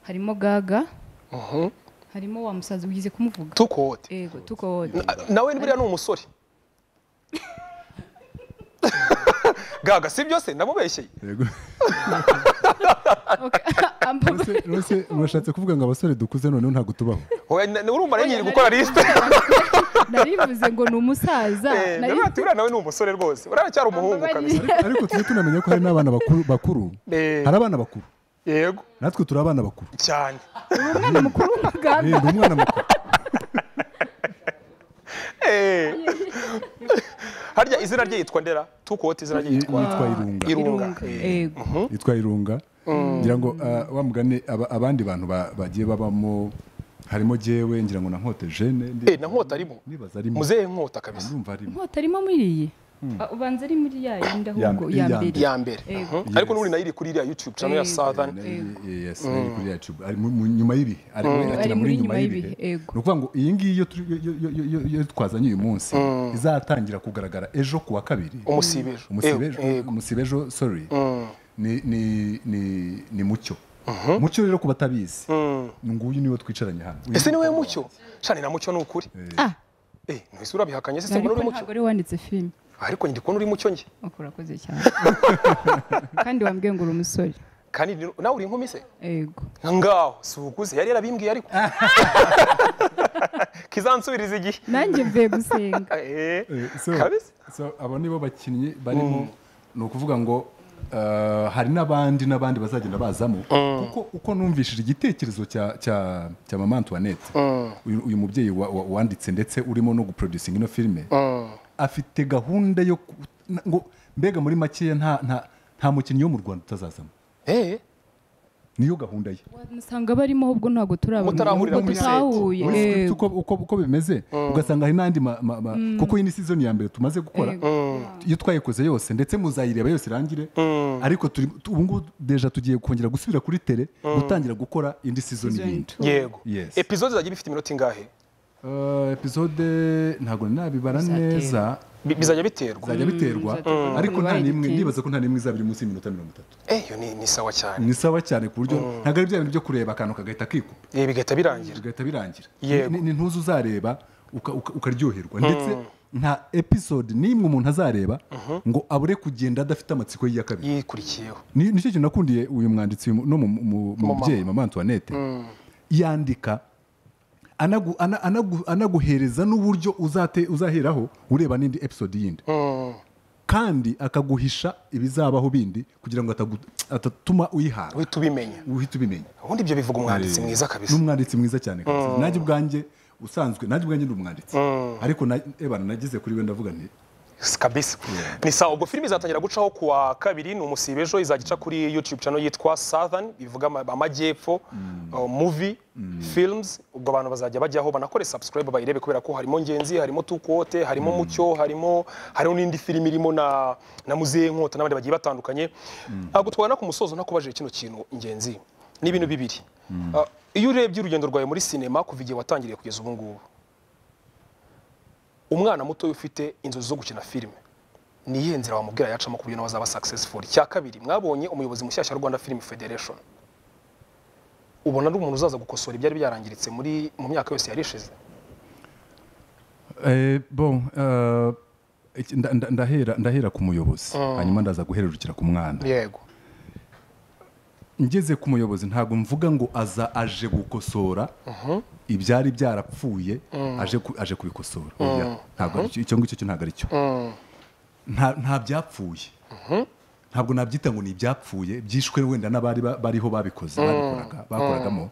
harimo gaga Mhm. harimo wa musaza ugize kumuvuga tukote yego tukode Na- nawe buriya ni umusore gaga si byose ndamubeshyeye Yego. Ok, amba- Rose- Rose urashatse kuvuga ngo abasore dukuze noneho ntabwo tubaho Oya, na- na- urumva Oya, nari nari- gukora lisite narivuze ngo ni umusaza nari- ndavuga ati buriya nawe ni umusore rwose uriya cyari umuhungu kabisa Ariko- ariko tujye tunamenya ko hari n'abana bakuru bakuru Eh, hari abana bakuru yego natwe turi abana bakuru cyane umwana mukuru Eh, w'umuganga ndi umwana mukuru Eh. harya izina rye yitwa ndera tukote izina rye yitwa yitwa irunga irunga Eh. yego yitwa irunga ngira ngo ah, wa mugani aba- abandi bantu ba- bagiye babamo harimo jewe ngira ngo na nkote jene ndi- Eh, na nkota arimo nibaza arimo muzehe nkota kabisa ndumva arimo inkota arimo muri iyi Ah, ubanza ari muri ya yindi ahubwo iya ya mbere. mbere ya mbere Mhm. ariko n'uri nayo iri kuri iriya youtube channel ya Eh. southern Eh, yes, ari kuri yacu ari mu- mu- nyuma y'ibihe ari akina Ari muri muri nyuma nyuma y'ibihe y'ibihe, yego. ni ukuvuga ngo iyi ngiyi iyo turi- yo- yo- yo- yo- yo twazanye uyu munsi izatangira kugaragara ejo ku wa kabiri umusibejo Umusibejo- Eh, yego. umusibejo sorry ni- ni- ni- ni mucyo mucyo rero ku batabizi nguyu niwe twicaranye hano Uyu ese ni niwe umukobwa mucyo cani na mucyo ni ukuri ah eh ntwese urabihakanye se mbona ariko uri mucyo ntabwo ari wanditse filime ariko njye ndi kubona uri mucyo njye Ok, urakoze cyane kandi wambwiye ngo uri umusore kandi ni- nawe uri inkumi se yego ngaho si ukuze yari yarabimbwiye ariko kizansubiriza igihe nanjye mvuye gusenga Eh, Eh, so- kabisa so abo nibo bakinnyi barimo ni ukuvuga ngo eh, hari n'abandi n'abandi bazagenda bazamo kuko uko numvishije igitekerezo cya cya cya mama Antoinette uyu, uyu mubyeyi wa- wa- wanditse ndetse urimo no guproducing ino filime afite gahunda yo ku- na- ngo mbega muri makeya nta nta nta mukinnyi wo mu Rwanda utazazamo eh niyo gahunda ye musanga barimo ahubwo ntabwo turabona Mutarahurira ahubwo muri set. tutahuye muri script yego. uko, uko, uko bimeze ugasanga hari n'andi ma- ma- ma- kuko iyi ni season ya mbere tumaze gukora iyo twayikoze yose ndetse muzayireba yose irangire ariko turi ubu ngubu deja tugiye kongera gusubira kuri tele gutangira gukora indi season Season yindi two. yego Yes. episode zagiye bifite iminota ingahe Eh, episode ntabwo nabibara Bizatera. neza Bi- bizajya biterwa bizajya biterwa bizatera. ariko nta Bibaye n'imwe igitinda. ndibaza ko nta n'imwe izaba iri munsi y'iminota mirongo itatu eh yo ni ni sawa cyane ni sawa cyane ku buryo ntabwo ari bya bintu byo kureba akantu kagahita kikupa eh bigahita birangira bigahita birangira Yego. Ni- ni ntuzi uzareba uka- uka- ukaryoherwa ndetse nta episode n'imwe umuntu azareba ngo abure kugenda adafite amatsiko ye ya kabiri yikurikiyeho Ni- nicyo kintu nakundiye uyu mwanditsi mu- no mu- mu- mu mubyeyi mama antoinette yandika anagu- ana- anagu- anaguhereza n'uburyo uzate- uzaheraho ureba n'indi episode yindi kandi akaguhisha ibizabaho bindi kugira ngo atagu- atatuma uyihara uhita ubimenya uhita ubimenya ubundi ibyo bivuga umwanditsi Eh, mwiza kabisa n'umwanditsi mwiza cyane kabisa nanjye ubwanjye usanzwe nanjye ubwanjye ni umwanditsi ariko na- ebana nageze kuri we ndavuga nti kabisa ni sawa ubwo filime izatangira gucaho ku wa kabiri ni umusibe ejo izajya ica kuri youtube channel yitwa southern bivuga ama- amajyepfo uh, movie films ubwo abantu bazajya bajyaho banakore subscribe bayirebe kubera ko harimo ngenzi harimo tukote harimo mucyo harimo harimo n'indi filime irimo na na muzehe nkota n'abandi bagiye batandukanye ntabwo twabona ku musozo ntakubajije kino kintu ngenzi ni ibintu bibiri Uh, iyo urebye urugendo rwawe muri sinema kuva igihe watangiriye kugeza ubu ngubu umwana muto ufite inzozi zo gukina filime ni iyihe nzira wamubwira yacamo ku buryo nawe azaba successful cya kabiri mwabonye umuyobozi mushyashya wa rwanda film federation ubona ari umuntu uzaza gukosora ibyari byarangiritse muri mu myaka yose yari ishize Eh, bon eh, iki- nda- nda- ndahera ndahera ku muyobozi hanyuma ndaza guhererukira ku mwana yego ngeze ku muyobozi ntabwo mvuga ngo aza aje gukosora ibyari byarapfuye aje ku- aje kubikosora Oya, ntabwo ari cyo- icyo ngicyo cyo ntabwo ari cyo nta nta byapfuye ntabwo nabyita ngo ni ibyapfuye byishwe wenda n'abari ba- bariho babikoze babikoraga bakoragamo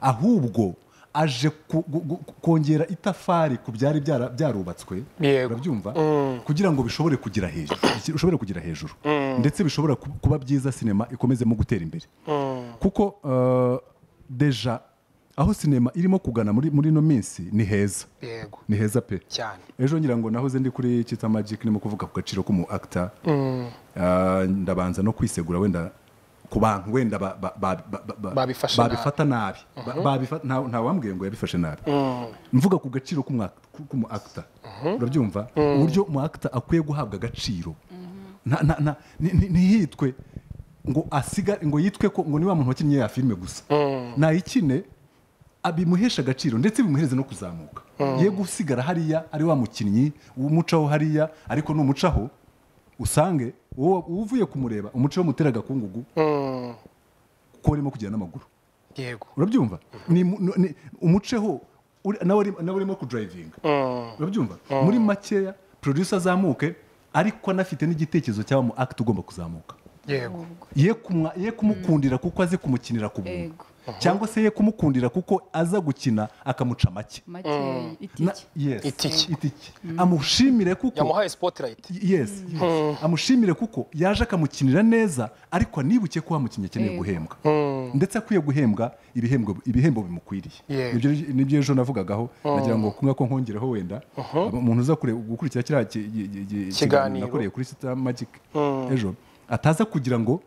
ahubwo aje ku- gu- gu- kongera itafari ku byari byara- byarubatswe Yego. urabyumva kugira ngo bishobore kugira hejuru bishobore kugira hejuru ndetse bishobora ku- kuba byiza sinema ikomezemo gutera imbere kuko eh, deja aho sinema irimo kugana muri muri ino minsi ni heza yego ni heza pe cyane ejo ngira ngo nahoze ndi kuri kita magic ndimo kuvuga ku gaciro k'umu actor Ah, ndabanza no kwisegura wenda ku bantu wenda ba- ba- ba- ba- ba- ba- Babifashe babifata nabi Ba- babifa- nta nta wambwiye ngo yabifashe nabi mvuga ku gaciro k'umu act- k'umu actor urabyumva uburyo umu actor akwiye guhabwa agaciro Nta- nta- nta- ni- ni- ntihitwe ngo asiga ngo yitwe ko ngo ni wa muntu wakinnye ya filime gusa nayikine bimuhesha agaciro ndetse bimuhereze no kuzamuka ye gusigara hariya ari wa mukinnyi umucaho hariya ariko numucaho usange wowe uvuye kumureba umuco wamutera agakungugu ko urimo kugenda n'amaguru yego urabyumva Ni mu- ni- ni- umuceho uri- nawe ari- nawe urimo kudurayivinga urabyumva muri makeya producer azamuke ariko anafite n'igitekerezo cy'aba mu akiti ugomba kuzamuka yego ye kumwa- ye kumukundira kuko azi kumukinira ku buntu Yego. cyangwa se ye kumukundira kuko aza gukina akamuca make makeya Na- itike yes. Itike. itike amushimire kuko yamuhaye spotlight yes amushimire kuko yaje akamukinira neza ariko anibuke ko wamukinnyi akeneye Yego. guhembwa ndetse akwiye guhembwa ibihembwo ibihembo bimukwiriye Yego. Nibyo- nibyo ejo navugagaho nagira ngo kumwe ko nkongereho wenda umuntu uza kure- gukurikira kiriya ki- ki- ki- ki- Kiganiro. kiganiro nakoreye kuri sita magic ejo ataza kugira ngo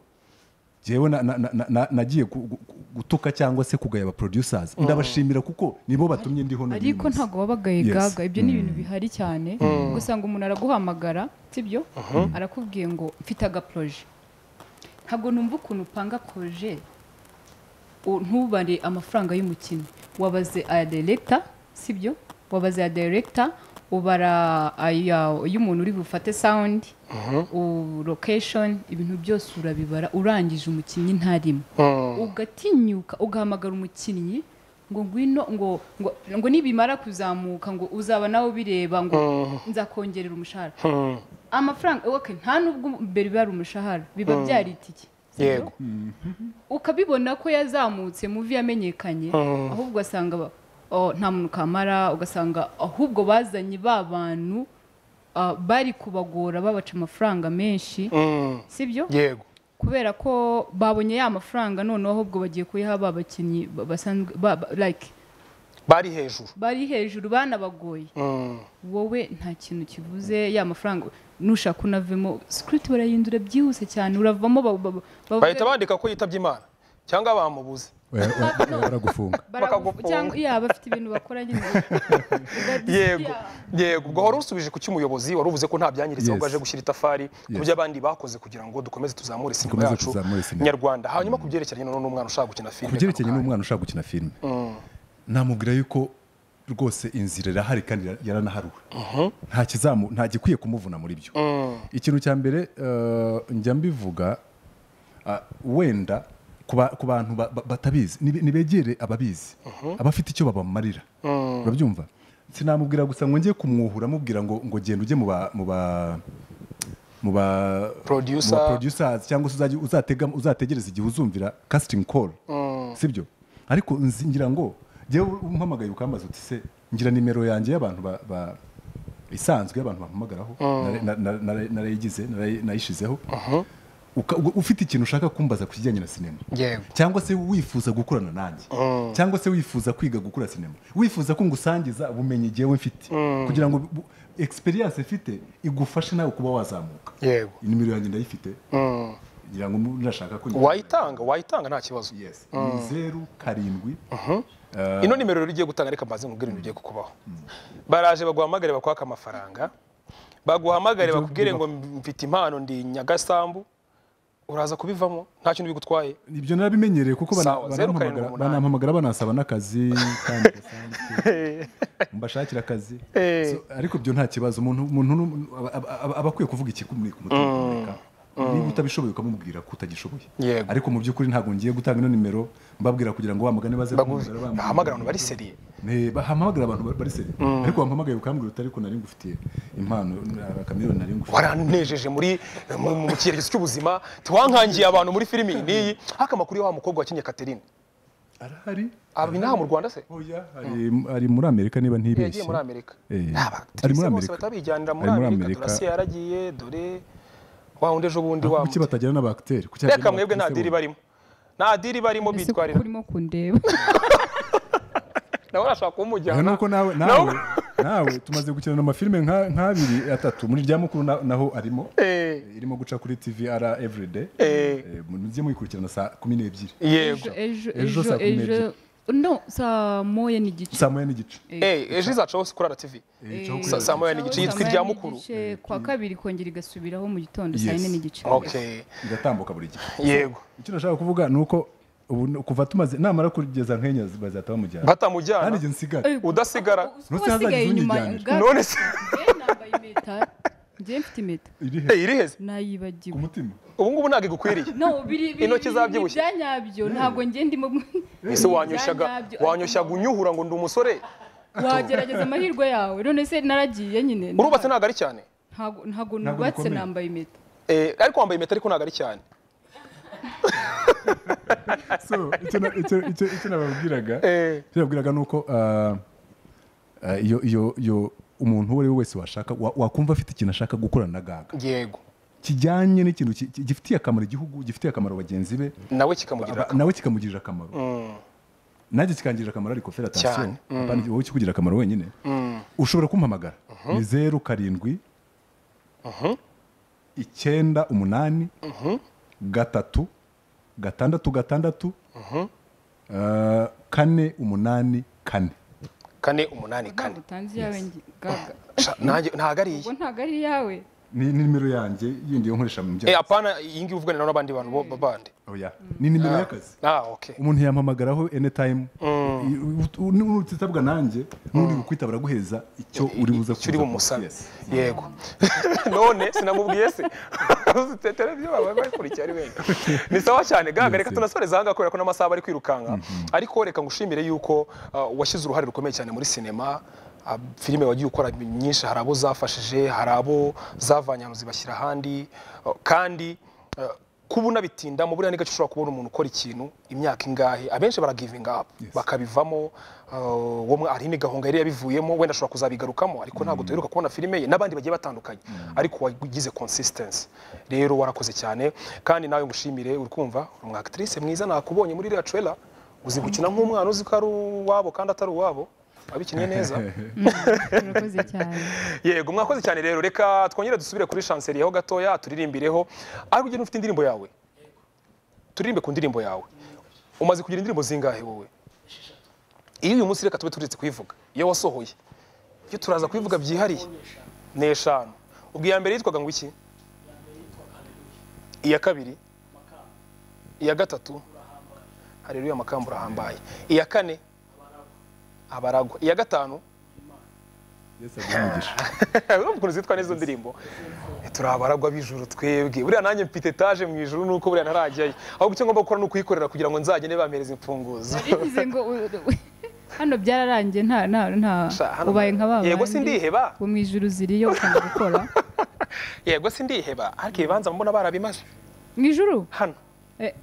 jewe na- na- na- na- na- nagiye gu- gu- gu- gutuka cyangwa se kugaya aba producers ndabashimira kuko nibo batumye ndiho n'uyu ariko munsi. ntabwo baba bagaye Yes. gaga ibyo ni ibintu bihari cyane usanga umuntu araguhamagara sibyo arakubwiye ngo mfite agaporoje ntabwo numva ukuntu upanga poroje u- ntubare amafaranga y'umukino wabaze aya deregita sibyo wabaze aya deregita ubara aya y'umuntu uri bufate sawundi lokeshoni ibintu byose urabibara urangije umukinnyi ntarimo ugatinyuka ugahamagara umukinnyi ngo ngwino ngo ngo ngo nibimara kuzamuka ngo uzaba nawe ubireba ngo nzakongerera umushahara amafaranga okay, nta nubwo mbere biba ari umushahara biba byari itike sibyo? yego ukabibona ko yazamutse muvi yamenyekanye ahubwo ugasanga ba- oh, nta muntu kamara ugasanga ahubwo bazanye ba bantu ah, bari kubagora babaca amafaranga menshi sibyo yego kubera ko babonye ya mafaranga noneho ahubwo bagiye kuyaha ba bakinnyi ba- basanzwe ba- ba- like bari hejuru bari hejuru banabagoye wowe nta kintu kivuze ya mafaranga nushaka unavemo sikiriti barayindura byihuse cyane uravamo ba- ba- bavuge- bahita bandika ko yitabye imana cyangwa bamubuze Oya, oya, oya, baragufunga baragufu Bakagufunga. cyangwa iya bafite ibintu bakora nyine yego yego ubwo wari usubije ku cy'umuyobozi wari uvuze ko nta byangiritse ahubwo Yes. aje gushyira itafari ku Yes. byo abandi bakoze kugira ngo dukomeze tuzamure sinema Dukomeze yacu tuzamure sinema. nyarwanda hanyuma ku byerekeranye noneho n'umwana ushaka gukina filime ku byerekeranye n'umwana ushaka gukina filime namubwira yuko rwose inzira irahari kandi yara- yaranaharuwe nta kizamu nta gikwiye kumuvuna muri byo ikintu cya mbere eh, njya mbivuga ah, wenda ku ba- ku bantu ba- ba- batabizi nibe- nibegere ababizi abafite icyo babamarira urabyumva sinamubwira gusa ngo njye kumwuhura amubwira ngo ngo genda ujye mu ba- mu ba mu ba Producer. mu ba producers cyangwa se uzajya uzatega uzategereza igihe uzumvira casting call sibyo ariko nzi- ngira ngo njyewe umpamagaye ukambaza uti se ngira nimero yanjye y'abantu ba, ba isanzwe y'abantu bampamagaraho nare- na- na- nare- narayigize narayi- nayishizeho Uka- uga- ufite ikintu ushaka kumbaza ku kijyanye na sinema Yego. cyangwa se wifuza gukorana nanjye cyangwa se wifuza kwiga gukora sinema wifuza ko ngusangiza ubumenyi jyewe mfite kugira ngo bu- experience mfite igufashe nawe kuba wazamuka yego inimero yanjye ndayifite ngira ngo nashaka ko wayitanga wayitanga nta kibazo yes ni zeru karindwi ino nimero rero ugiye gutanga reka mbaze mubwire ibintu bigiye kukubaho baraje baguhamagare bakwaka amafaranga baguhamagare Ibyo bakubwire ngo biba- mfite impano ndi nyagasambu uraza kubivamo nta kintu bigutwaye ibyo narabimenyereye kuko bana- Sawa, zeru karindwi banampamagara- umunani. banampamagara banasaba n'akazi kandi gasanzwe. mbashakira akazi Eh. So, ariko ibyo nta kibazo umuntu umuntu nu- aba- aba- aba- aba akwiye kuvuga ikikumuri ku mutima kumureka niba utabishoboye ukamubwira ko utagishoboye Yego. ariko mu by'ukuri ntabwo ngiye gutanga ino nimero mbabwira kugira ngo wamagane baze kumpamagara, bampamagara. bahamagara abantu bari seriye Ne, ba- hampamagara abantu ba- bari seri ariko wampamagaye ukambwira uti ariko nari ngufitiye impano na- akamiliyoni nari ngufitiye waranejeje muri mu- mu cyerekezo cy'ubuzima tiwankangiye abantu muri filimi iyi n'iyi haka amakuru ya wa mukobwa wakinnye Catherine arahari aba inaha mu Rwanda se Oya, ari- ari muri amerika niba ntibeshye yagiye muri Amerika Eh, Nta ari batrice muri bose amerika batabijyanira muri Ari muri Amerika Amerika. Dorasi yaragiye dore wa wundi ejo bundi wa kuki batagira n'abakiteri reka mwebwe nta diri barimo nta diri barimo ese kuko bitwarira urimo kundeba nawe urashobora kumujyana aha ni uko nawe nawe nawe tumaze gukina amafilime nka- nk'abiri atatu muri rya mukuru na- naho arimo Eh, irimo guca kuri tvr everyday eh, Eh, mujye muyikurikirana saa kumi n'ebyiri yego Ejo ejo ejo saa kumi ejo n'ebyiri. no saa moya n'igice saa moya n'igice Eh, ejo izacaho kurara tv Sa- saa moya n'igice yitwa irya mukuru n'igice, kwa kabiri ikongera igasubiraho mu gitondo saa Yes. yine n'igice okay igatambuka buri gihe yego icyo nashaka kuvuga ni uko ubu ni- kuva tumaze namara kugeza nkenya bazahita bamujyana kandi batamujyana igihe nsigara Ey, udasigara Nose wasigaye hazagize inyuma unyijyanira. ga- none se Njye nambaye impeta njye mfite impeta iri he Eh, iriheze ku nayibagiwe mutima ubu ngubu ntabwo igukwiriye no biri biri Intoki zabyibushye. byanyabyo ntabwo njye ndimo ese wanyushyaga Byanyabyo. wanyushyaga unyuhura ngo ndi umusore wagerageza amahirwe yawe none se naragiye nyine urubatse ntabwo ari cyane ntabwo ntabwo Ntabwo nubatse bikomeye. nambaye impeta Eh, ariko wambaye impeta ariko ntabwo ari cyane so icyo na- icyo- icyo- icyo nababwiraga Eh, icyo nababwiraga ni uko ah, ah, iyo iyo iyo umuntu uwo ari we wese washaka wa- wakumva afite ikintu ashaka gukorana na gaga yego kijyanye n'ikintu ki- ki- gifitiye akamaro igihugu gifitiye akamaro bagenzi be nawe kikamugirira aba- nawe kikamugirira akamaro nanjye kikangirira akamaro ariko fera Cyane. atansiyo apana wowe kikugira akamaro wenyine ushobora kumpamagara ni zeru karindwi icyenda umunani gatatu gatandatu gatandatu eh, kane umunani kane kane umunani ntabwo kane utanze iyawe ngi- gaga Sha, nanjye- ntabwo ari iyi ubwo ntabwo ari iyawe ni ni nimero yanjye yindi yo nkoresha mu Eh, byaha apana iyi ngiyi uvugane nawe n'abandi bantu bo- bandi oya ni nimero y'akazi ah okay umuntu yampamagaraho anytime nutitabwa nanjye n'uri bukwita baraguheza icyo uri buze icyo uri kuza- bumusabe Yes. yego none sinamubwiye se Uzite televiziyo baba bakurikiye ari benshi ni sawa cyane gaga reka tunasoreze ahangaha kubera ko n'amasaha bari kwirukanka ariko reka ngushimire yuko uh, washyize uruhare rukomeye cyane muri sinema uh, filime wagiye ukora nyinshi hari abo zafashije hari abo zavanye ahantu zibashyira ahandi uh, kandi uh, kuba unabitinda mu buriya ni gake ushobora kubona umuntu ukora ikintu imyaka ingahe abenshi baragivinga up bakabivamo uh, wo mwa- hari n'igahunga yari yabivuyemo wenda ashobora kuzabigarukamo ariko ntabwo tuheruka kubona filime ye n'abandi bagiye batandukanye ariko wagize consistency rero warakoze cyane kandi nawe ngushimire uri kumva uri umu actrice mwiza nakubonye muri iriya trailer uzi gukina nk'umwana uzi ko ari uwabo kandi atari uwabo wabikinnye neza urakoze cyane yego mwakoze cyane rero reka twongere dusubire kuri shanseriyeho gatoya turirimbireho ariko ugena ufite indirimbo yawe turirimbe ku ndirimbo yawe umaze kugira indirimbo zingahe wowe iyo uyu munsi reka tube turetse kuyivuga iyo wasohoye iyo turaza kuyivuga byihariye ni eshanu ubwo iya mbere yitwaga ngo iki iya kabiri iya gatatu hareruya amakamba urahambaye iya kane abaragwa iya gatanu Yesu aguhe umugisha. urumva ukuntu zitwa n'izo ndirimbo turi abaragwa b'ijuru twebwe buriya nanjye mfite etaje mu ijuru nuko buriya ntarajyayo ahubwo icyo ngomba gukora ni ukuyikorera kugira ngo nzagende bampereza imfunguzo bivuze ngo u- u- hano byararangiye nta nta nta Sha, hano- ubaye nka ba yego bandi sindiheba bo mu ijuru ziriyo ukanga gukora yego sindiheba ariko ibibanza mbona barabimaze mu ijuru hano Eh.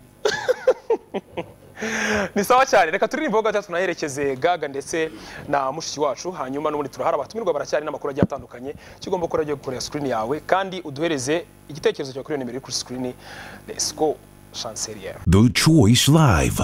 ni sawa cyane reka turirimbeho gatatu tunaherekeze gaga ndetse na mushiki wacu hanyuma n'ubundi turahari abatumirwa baracyari n'amakuru agiye atandukanye icyo ugomba gukora ryo gukorera screen yawe kandi uduhereze igitekerezo cyawe kuri iyo nimero iri kuri screen let's go chancelier The Choice Live.